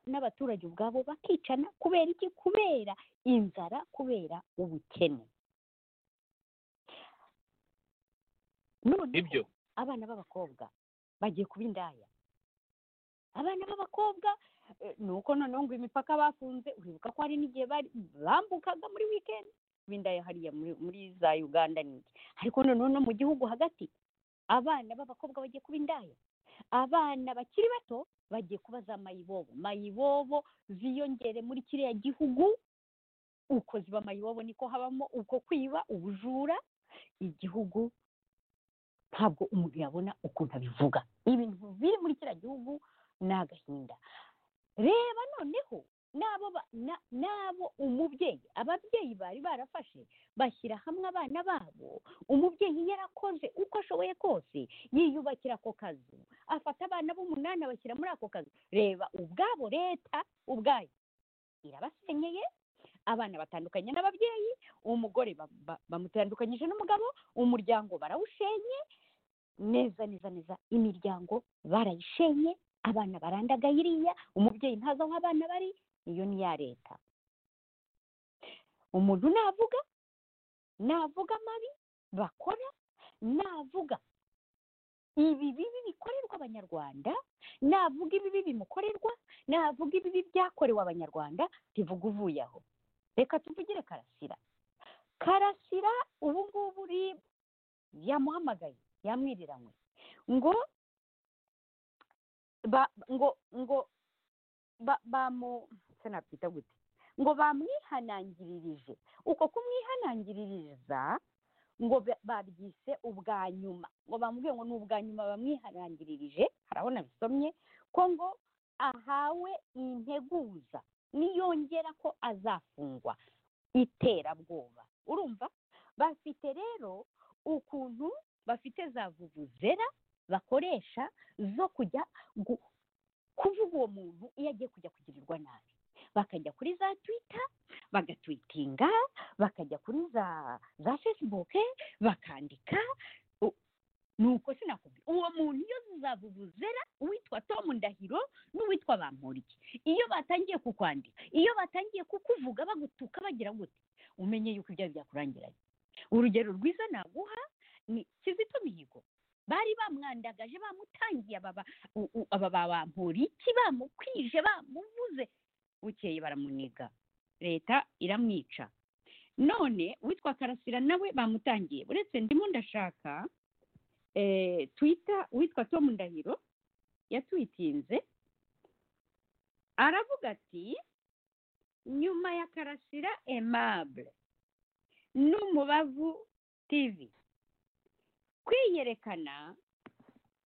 n'abaturage ubwabo bakicana kubera iki kubera inzara kubera ubukene ibyo abana b'abakobwa bagiye kuba indaya abana b'abakobwa ni uko noneho ngo imipaka bafunze uribuka ko hari n'igihe bambukaga muri wikendi bindaya hariya muri za uganda n'iki ariko noneho no mu gihugu hagati abana b'abakobwa bagiye kuba indaya abana bakiri bato bagiye kuba za mayibobo mayibobo ziyongere muri kiriya gihugu uko ziba mayibobo niko habamo uko kwiba ubujura igihugu ntabwo umuntu yabona ukuntu abivuga ibintu biri muri kiriya gihugu ni agahinda reba noneho n'abo umubyeyi ababyeyi bari barafashe bashyira hamwe abana babo umubyeyi yarakoze uko ashoboye kose yiyubakira ako kazu afata abana b'umunani abashyira muri ako kazu reba ubwabo leta ubwayo irabasenyeye abana batandukanye n'ababyeyi umugore bamutandukanyije n'umugabo umuryango barawushenye neza neza neza imiryango barayishenye abana barandaga iriya umubyeyi ntazi aho abana bari iyo ni iya leta umuntu navuga navuga amabi bakora navuga ibi bibi bikorerwa abanyarwanda navuga ibibi bimukorerwa navuga ibibi byakorewe abanyarwanda bivuga uvuye aho reka tuvugire karasira karasira ubu ngubu yamuhamagaye yamwiriranywe ngo ba ngo ngo bamu sinakwita gute ngo bamwihanangiririje uko kumwihanangiririza ngo babyise ubwa nyuma ngo bamubwiye ngo ni ubwa nyuma bamwihanangiririje harabona bisomye ko ngo ahawe integuza niyongera ko azafungwa iterabwoba urumva bafite rero ukuntu bafite za vuvuzera bakoresha zo kujya kuvuga uwo muntu iyo agiye kujya kugirirwa nabi bakajya kuri za twita bagatwitinga bakajya kuri za za fesibuke bakandika nuko sinakubwira uwo muntu iyo zizavuvuzera uwitwa tomu ndahiro n'uwitwa bampuriye iyo batangiye kukwandika iyo batangiye kukuvuga bagutuka bagira gute umenye yuko ibyo byakurangiranye urugero rwiza naguha ni kizito mihigo bari bamwandagaje bamutangiye aba bampuriki bamukwije bamuvuze bukeye baramuniga leta iramwica none witwa karasira nawe bamutangiye uretse ndimo ndashaka twita witwa Tom ndahiro yatwitinze aravuga ati nyuma ya karasira emabure n'umubavu tivi kwiyerekana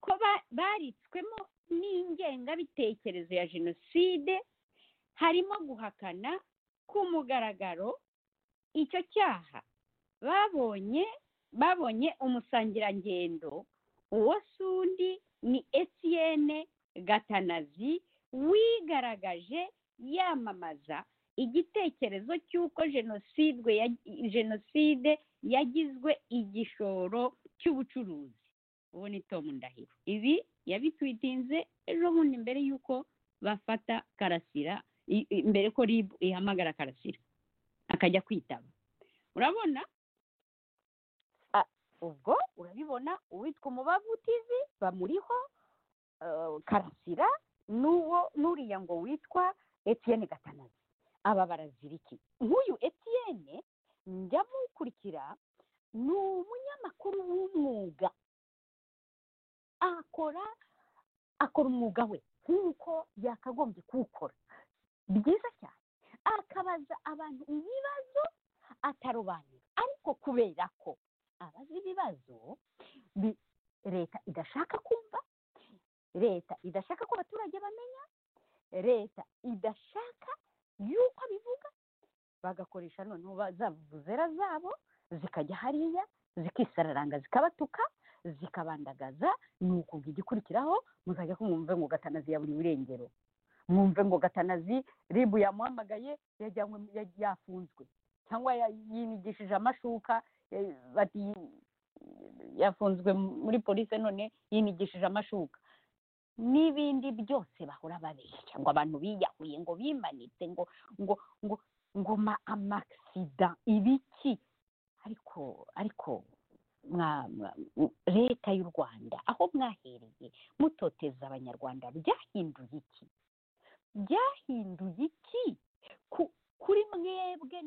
ko baritswemo n'ingengabitekerezo ya jenoside harimo guhakana ku mugaragaro icyo cyaha babonye babonye umusangirangendo uwo si undi ni etiyene gatanazi wigaragaje yamamaza igitekerezo cy'uko jenoside yagizwe igishoro cy'ubucuruzi ubu ni tomu ndahiro ibi yabitwitinze ejo bundi mbere y'uko bafata karasira mbere ko ribu ihamagara karasira akajya kwitaba urabona ubwo urabibona uwitwa umubavu tivi bamuriho karasira n'uwo n'uriya ngo witwa etiyene gatanazi aba baraziriki nk'uyu etiyene ndamukurikira ni umunyamakuru w'umwuga akora akora umwuga we nk'uko yakagombye kuwukora byiza cyane akabaza abantu ibibazo atarobanura ariko kubera ko abaza ibibazo leta idashaka kumva leta idashaka ko abaturage bamenya leta idashaka y'uko abivuga bagakoresha noneho zavuzera zabo zikajya hariya zikisararanga zikabatuka zikabandagaza ni ukubwa igikurikiraho mukajya kumwumve ngo gatanazi yaburiye irengero mwumve ngo gatanazi ribu yamuhamagaye yafunzwe cyangwa yinigishije amashuka bati yafunzwe muri polisi none yinigishije amashuka n'ibindi byose bahora babeshya ngo abantu biyahuye ngo bimanitse ngo ngo ngo ngo ma amasida ibiki ariko ariko leta y'u rwanda aho mwahereye mutoteza abanyarwanda byahinduye iki byahinduye iki kuri mwebwe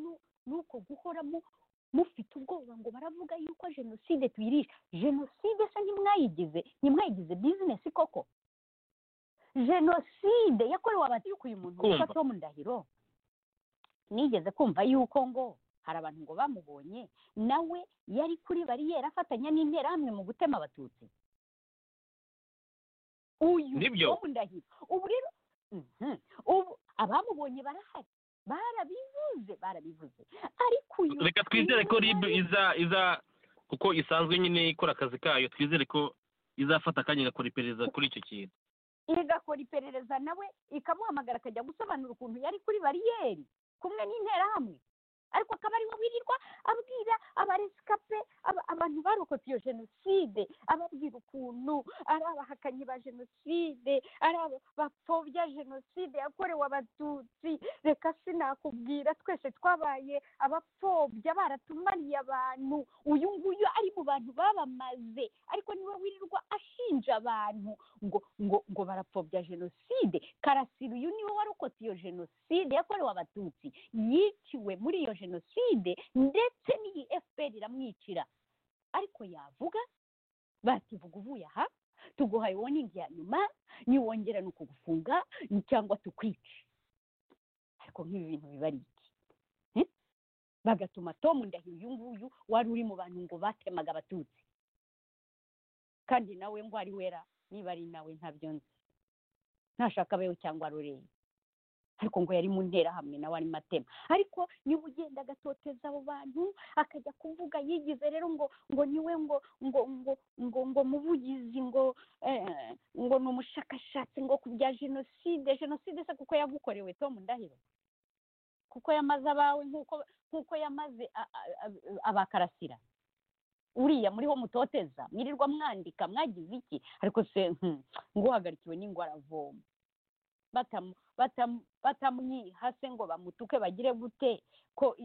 nuko guhoramo mufite ubwoba ngo baravuga yuko jenoside tuyirisha jenoside se ntimwayigize ntimwayigize bizinesi koko jenoside yakorewe abatuyuka uyu muntu witwa tom ndahiro nigeze kumva yuko ngo hari abantu ngo bamubonye nawe yari kuri bariyeri afatanya n'interahamwe mu gutema abatutsi uyu tom ndahiro ubu rero ubu abamubonye barahari barabivuze barabivuze ariko uyu reka twizere ko ribu iza iza kuko isanzwe nyine ikora akazi kayo twizere ko izafata akanya igakora iperereza kuri icyo kintu igakora iperereza nawe ikamuhamagara akajya gusobanura ukuntu yari kuri bariyeri kumwe n'interahamwe ariko akaba ariwe wirirwa abwira abaresikape abantu barokotse iyo jenoside ababwira ukuntu ari abahakanyi ba jenoside ari abapfobya jenoside yakorewe abatutsi reka sinakubwira twese twabaye abapfobya baratumariye abantu uyu nguyu ari mu bantu babamaze ariko niwe wirirwa ashinja abantu ngo ngo ngo barapfobya jenoside karasira uyu niwe warokotse iyo jenoside yakorewe abatutsi yiciwe muri iyo jenoside ndetse n'iyi efuperi iramwicira ariko yavuga bativuga uvuye aha tuguhaye woningi ya nyuma niwongera ni ukugufunga cyangwa tukwica ariko nk'ibi bintu biba ari iki bagatuma tom ndahiro uyu nguyu wari uri mu bantu ngo batemaga abatutsi kandi nawe ngo ari wera niba ari nawe ntabyo nzi ntashaka abeho cyangwa rureye ariko ngo yari mu nterahamwe nawe arimo atema ariko niba ugenda agatoteza abo bantu akajya kuvuga yigize rero ngo ngo niwe ngo ngo ngo ngo ngo muvugizi ngo ngo ni umushakashatsi ngo ku bya jenoside jenoside se kuko yagukorewe Tom ndahiro kuko yamaze abawe nk'uko nk'uko yamaze abakarasira uriya muriho mutoteza mwirirwa mwandika mwagize iki ariko se ngo uhagarikiwe n'ingwara avoma batamwihase ngo bamutuke bagire gute ko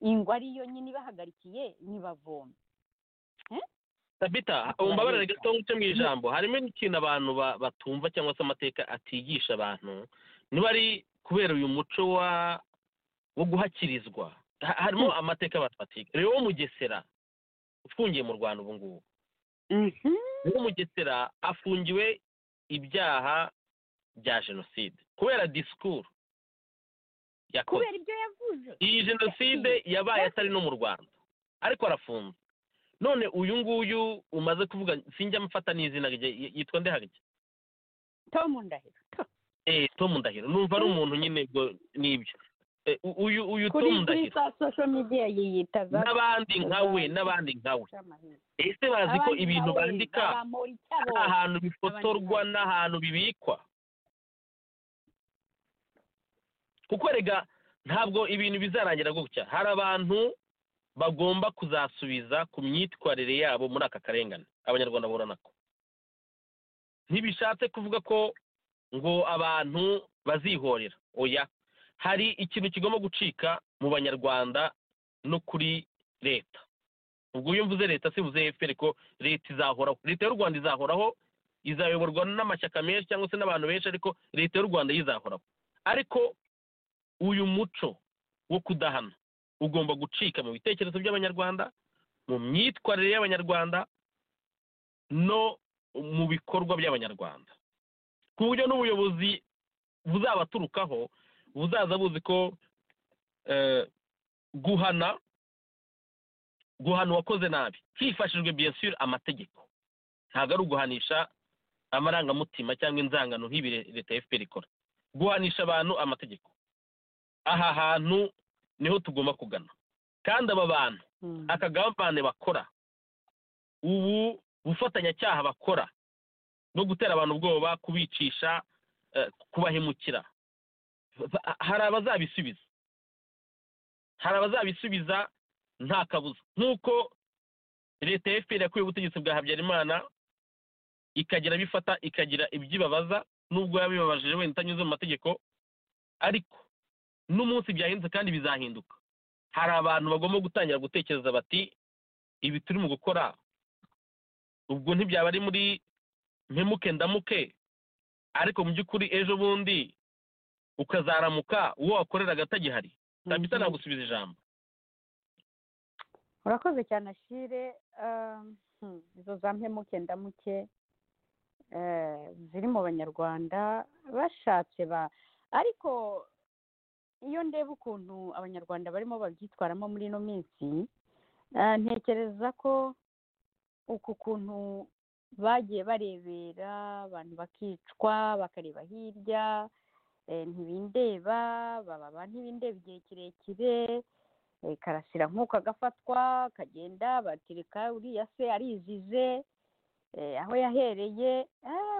ingwa ariyo nyine ibahagarikiye ntibavome tabita umbabarire gato nguce mu ijambo harimo n'ikintu abantu batumva cyangwa se amateka atigisha abantu niba ari kubera uyu muco wo guhakirizwa harimo amateka abantu batiga rero wo mugesera ufungiye mu rwanda ubu ngubu wo mugesera afungiwe ibyaha bya jenoside kubera disikuru yakoze kubera ibyo yavuze iyi jenoside yabaye atari no mu rwanda ariko arafunze none uyu nguyu umaze kuvuga sinjya amufata n'izina rye yitwa ndehage tom ndahiro eee tom ndahiro numva ari umuntu nyine n'ibyo uyu uyu tom ndahiro kuri sosho midiya yiyita n'abandi nka we n'abandi nka we ese bazi ko ibintu bandika ari ahantu bifotorwa n'ahantu bibikwa kuko rega ntabwo ibintu bizarangira gutya hari abantu bagomba kuzasubiza ku myitwarire yabo muri aka karengane abanyarwanda bahura nako ntibishatse kuvuga ko ngo abantu bazihorera oya hari ikintu kigomba gucika mu banyarwanda no kuri leta ubwo iyo mvuze leta sibuze efuperi ko leta izahoraho leta y'u rwanda izahoraho izayoborwa n'amashyaka menshi cyangwa se n'abantu benshi ariko leta y'u rwanda yizahoraho ariko uyu muco wo kudahana ugomba gucika mu bitekerezo by'abanyarwanda mu myitwarire y'abanyarwanda no mu bikorwa by'abanyarwanda ku buryo n'ubuyobozi buzabaturukaho buzaza buzi ko guhana guhana uwakoze nabi hifashijwe biyasire amategeko ntabwo ari uguhanisha amarangamutima cyangwa inzangano nk'ibi leta ya fpr ikora guhanisha abantu amategeko aha hantu niho tugomba kugana kandi aba bantu aka gavane bakora ubu bufatanyacyaha bakora no gutera abantu ubwoba kubicisha kubahemukira hari abazabisubiza hari abazabisubiza nta kabuza nk'uko leta ya fpr yakuye ubutegetsi bwa habyarimana ikagera bifata ikagira ibyibabaza nubwo yabibabajije wenda itanyuze mu mategeko ariko n'umunsi byahindutse kandi bizahinduka hari abantu bagomba gutangira gutekereza bati ibi turimo gukora ubwo ntibyaba ari muri mpemuke ndamuke ariko mu by'ukuri ejo bundi ukazaramuka uwo wakoreraga atagihari ntabwo nagusubiza ijambo urakoze cyane ashire izo za mpemuke ndamuke ziri mu banyarwanda bashatse ba ariko iyo ndeba ukuntu abanyarwanda barimo babyitwaramo muri ino minsi ntekereza ko uku kuntu bagiye barebera abantu bakicwa bakareba hirya ntibindeba baba ntibindeba igihe kirekire karasira nk'uko agafatwa kagenda batereka uriya se arizize aho yahereye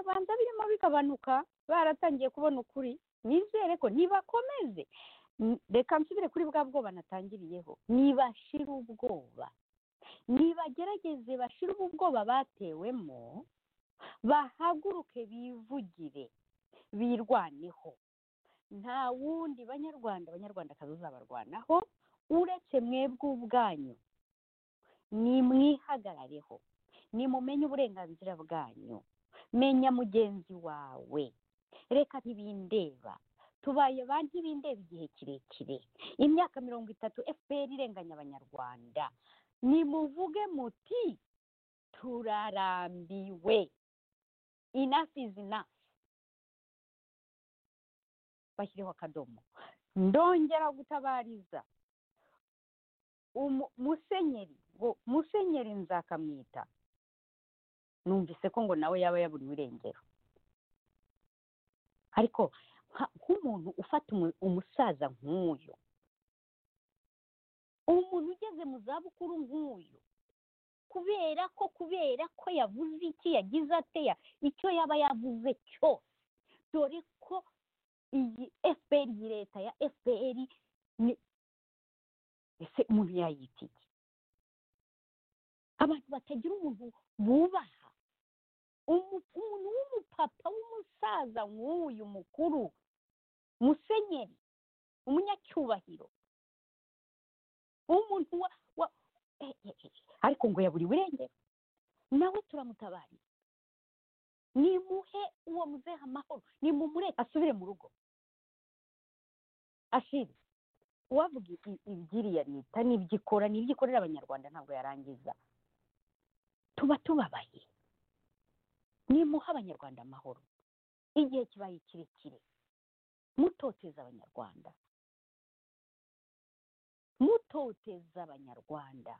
banza birimo bigabanuka baratangiye kubona ukuri nizere ko ntibakomeze reka nsubire kuri bwa bwoba natangiriyeho nibashira ubwoba nibagerageze bashira ubu bwoba batewemo bahaguruke bivugire birwaneho nta wundi banyarwanda abanyarwandakazi uzabarwanaho uretse mwebwe ubwanyu nimwihagarareho nimumenye uburenganzira bwanyu menya mugenzi wawe reka ntibindeba tubaye ba ntibindeba igihe kirekire imyaka mirongo itatu efuperi irenganya abanyarwanda nimuvuge muti turarambiwe inafi inafi bashyireho akadomo ndongera gutabariza musenyeri ngo musenyeri nzakamwita numvise ko ngo nawe yaba yaburiwe irengero ariko nk'umuntu ufata umusaza nk'uyu umuntu ugeze mu zabukuru nk'uyu kubera ko kubera ko yavuze iki yagize ateya icyo yaba yavuze cyose dore ko iyi efuperi iyi leta ya efuperi ese umuntu yayita iki abantu batagira umuntu bubaha umuntu w'umupapa w'umusaza nk'uyu mukuru musenyeri umunyacyubahiro umuntu wa ariko ngo yaburiwe irengero nawe turamutabariye nimuhe uwo muzehe amahoro nimumure asubire mu rugo ashire uwavuga iby'iriya leta n'iby'ikora n'iby'ikorera abanyarwanda ntabwo yarangiza tuba tubabaye nimuha abanyarwanda amahoro igihe kibaye kirekire mutoteza abanyarwanda mutoteza abanyarwanda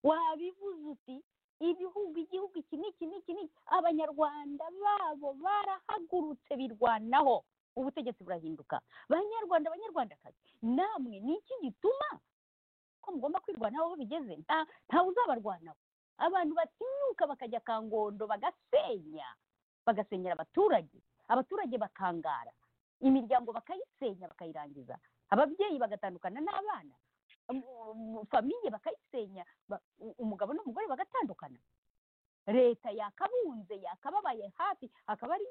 wabivuze uti ibihugu igihugu iki n'iki n'iki n'iki abanyarwanda babo barahagurutse birwanaho ubutegetsi burahinduka banyarwanda abanyarwandakazi namwe ni iki gituma ko mugomba kwirwanaho aho bigeze ntawe uzabarwanaho abantu batinyuka bakajya kangondo bagasenya bagasenyera abaturage abaturage bakangara imiryango bakayisenya bakayirangiza ababyeyi bagatandukana n'abana famiye bakayisenya umugabo n'umugore bagatandukana leta yakabunze yakababaye hafi akaba ari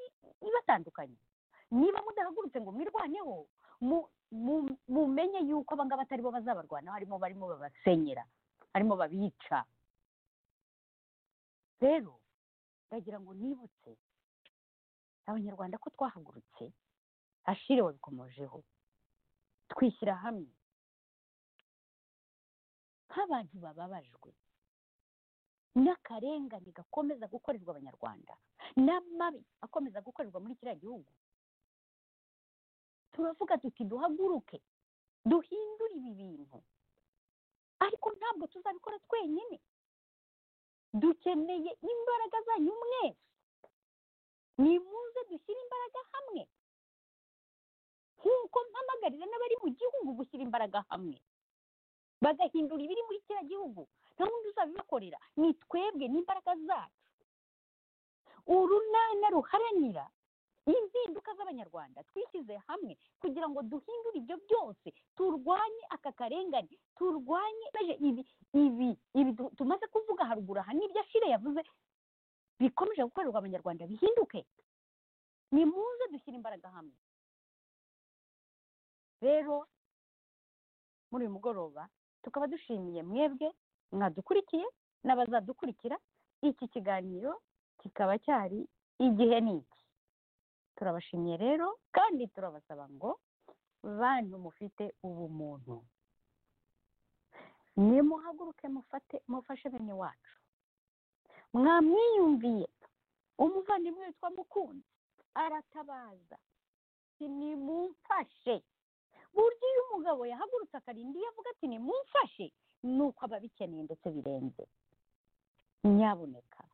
ibatandukanye niba mudahagurutse ngo mwirwaneho mumenye yuko abangaba atari bo bazabarwanaho harimo barimo babasenyera harimo babica rero ndagira ngo nibutse abanyarwanda ko twahagurutse ashire wabikomojeho twishyira hamwe nk'abantu bababajwe n'akarengane gakomeza gukorerwa abanyarwanda n'amabi akomeza gukorerwa muri kiriya gihugu turavuga tuti duhaguruke duhindure ibi bintu ariko ntabwo tuzabikora twenyine dukeneye imbaraga zanyu mwese nimuze dushyire imbaraga hamwe nk'uko mpamagarira n'abari mu gihugu gushyira imbaraga hamwe bagahindura ibiri muri kiriya gihugu nta wundi uzabibakorera ni twebwe n'imbaraga zacu urunana ruharanira impinduka z'abanyarwanda twishyize hamwe kugira ngo duhindure ibyo byose turwanye aka karengane turwanye ibi ibi ibi tumaze kuvuga haruguru aha n'ibyo ashire yavuze bikomeje gukorerwa abanyarwanda bihinduke nimuze dushyire imbaraga hamwe rero muri uyu mugoroba tukaba dushimiye mwebwe mwadukurikiye n'abazadukurikira iki kiganiro kikaba cyari igihe ni iki turabashimiye rero kandi turabasaba ngo bantu mufite ubumuntu nimuhaguruke mufate mufashe bene wacu mwamwiyumviye umuvandimwe witwa mukunzi aratabaza nimumfashe buryo iyo umugabo yahagurutse akarinda iyo avuga ati nimumfashe ni uko aba abikeneye ndetse birenze nyaboneka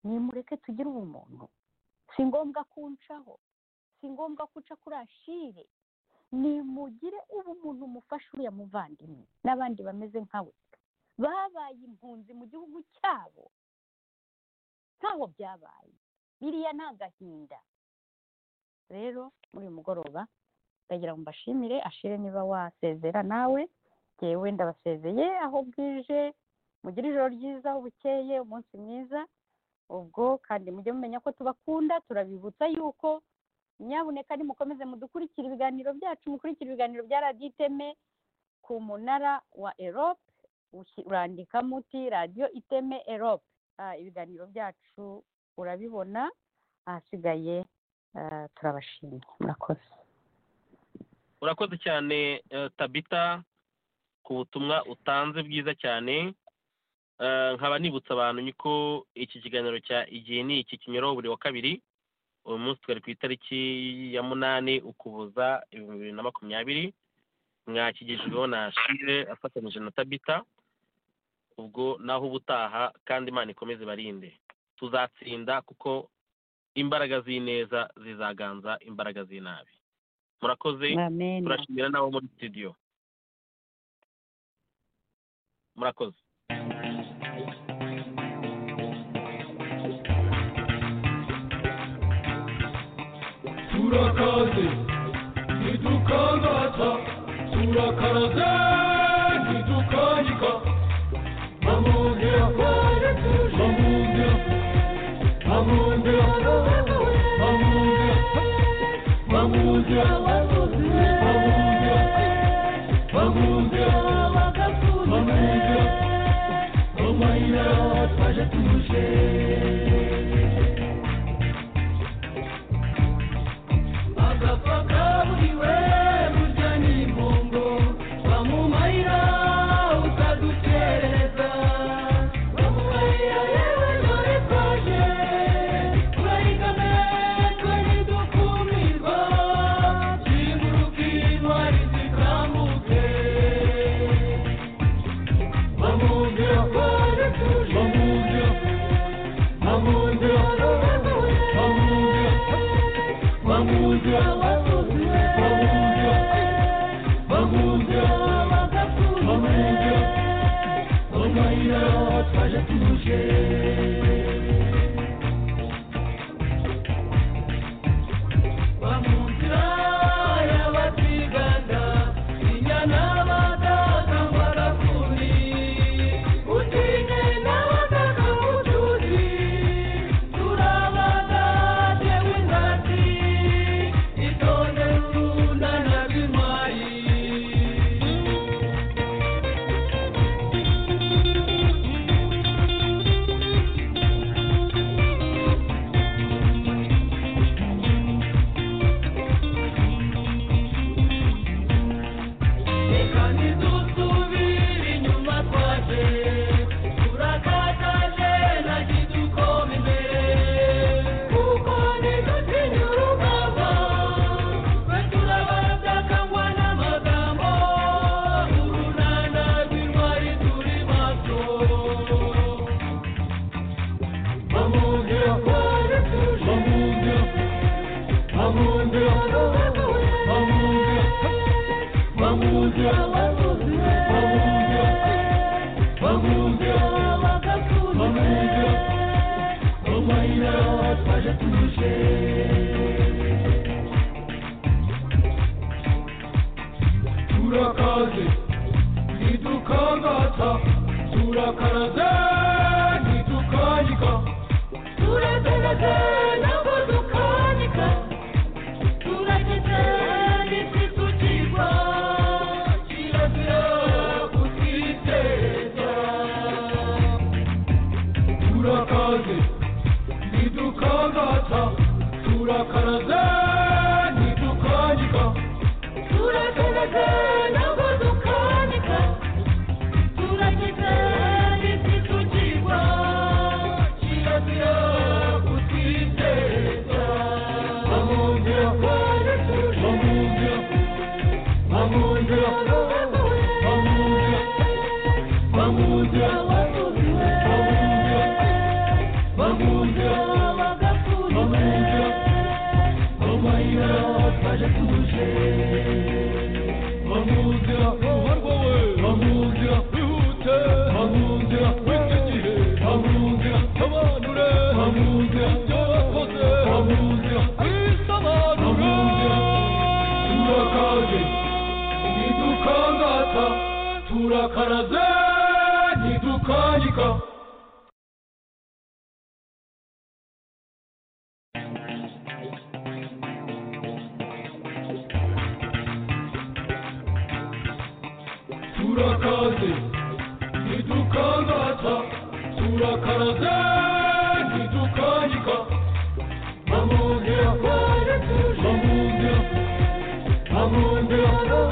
nimureke tugire ubumuntu si ngombwa kuncaho si ngombwa kuca kuri ashire nimugire ubumuntu mufasha uriya muvandimwe n'abandi bameze nkawe babaye impunzi mu gihugu cyabo ntaho byabaye biriya ni agahinda rero muri uyu mugoroba ndagira ngo mbashimire ashire niba wasezera nawe yewe ndabasezeye aho bwije mugire ijoro ryiza aho bukeye umunsi mwiza ubwo kandi mujye mumenya ko tubakunda turabibutsa yuko nyabuneka nimukomeze mudukurikira ibiganiro byacu mukurikira ibiganiro bya radiyo iteme ku munara wa erope urandikamo uti radiyo iteme erope ibiganiro byacu urabibona ahasigaye turabashimye murakoze urakoze cyane tabita ku butumwa utanze bwiza cyane nkaba nibutsa abantu niko iki kiganiro cya igihe ni iki kinyuraho buri wa kabiri uyu munsi twari ku itariki ya munani ukuboza ibihumbi bibiri na makumyabiri mwakigejweho na shire afatanyije na tabita ubwo naho ubutaha kandi imana ikomeze barinde tuzatsinda kuko imbaraga z'ineza zizaganza imbaraga z'inabi murakoze turashimira n'abo muri sitidiyo murakoze turakaze ntidukangaza turakaraze ntidukanyika bamundira bamundira bamundira bamundira bamundira bamundira bamundira bamundira bamayira twaje tuje turakaze ntidukangata turakaraze ntidukanyika bamongera bamongera bamongera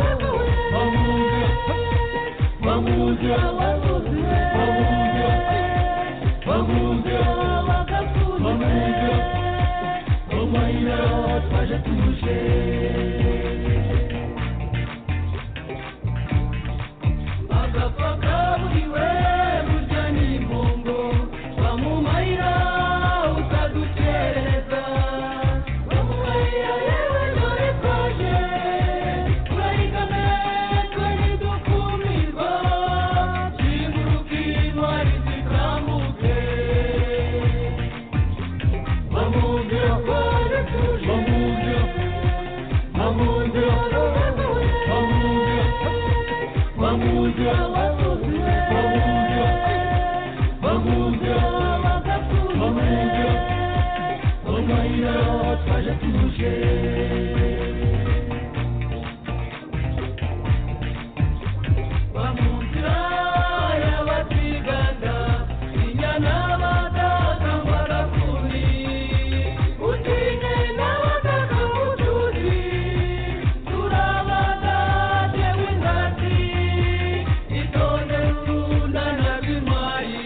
bamongera bamongera bamongera bamongera bamongera bamayira twaje tuje agapfa kaburiwe burya ni imbongo bamumayira utadukereza bamumayira yewe dore twaje turayigame twari dukumirwa ziguruka intwari zikambuke bamubwira ko adatuje bamubwira bamubwira bamubwira Bamuja, bamuja, bamuja, bamuja, bamuja, bamuja, twaje tuje. Bamuja, y'abatiganda, inyana badakangwa rakuni, utine n'abataka mutuzi, turabana jewe ndati, itonde runda na bimayi.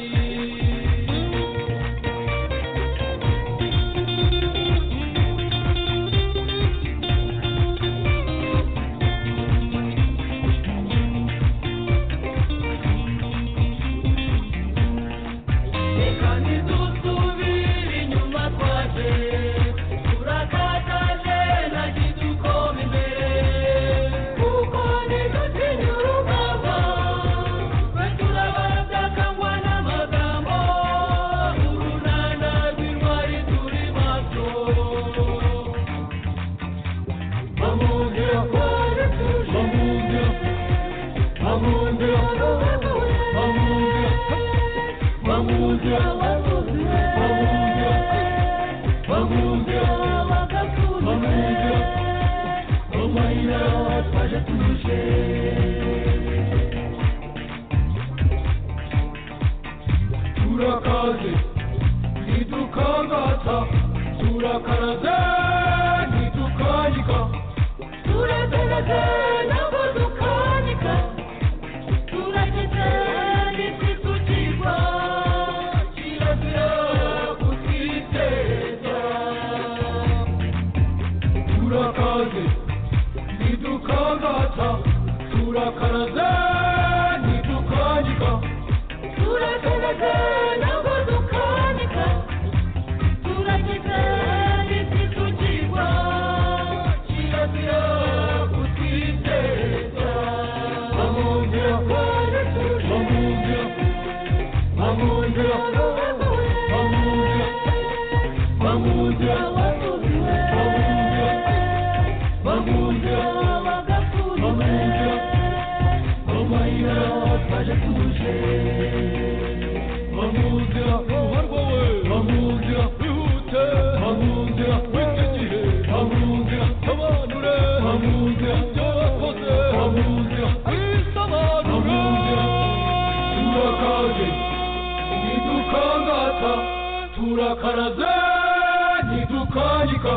Reka ntidusubire inyuma twaje turakataje nagi dukoma imbere kuko ntidutinya urugamba twe turabatakangwa n'amagambo urunana rw'intwari turi maso bamubwira ko adatuje bamubwira bamubwira bamubwira bamuja bamuja bamuja bamuja bamayira twaje tuje turakaze ntidukangata turakaraze ntidukanyika turakaraze ntabwo dukanyika turageze n'isi tukigwa kirazira kutwiteza turakaze ntidukangata turakaraze ntidukanyika turageze ntabwo dukanyika turageze n'isi tukigwa kirazira kutwiteza bamongera bamongera bamongera bamongera bamongera bamongera bamongera bamongera bamayira twaje tuje bamongera uharwawe bamongera wihute bamongera w'iki gihe bamongera abanure bamongera ibyo bakoze bamongera wisobanure turakaze ntidukangata turakaraze ntidukanyika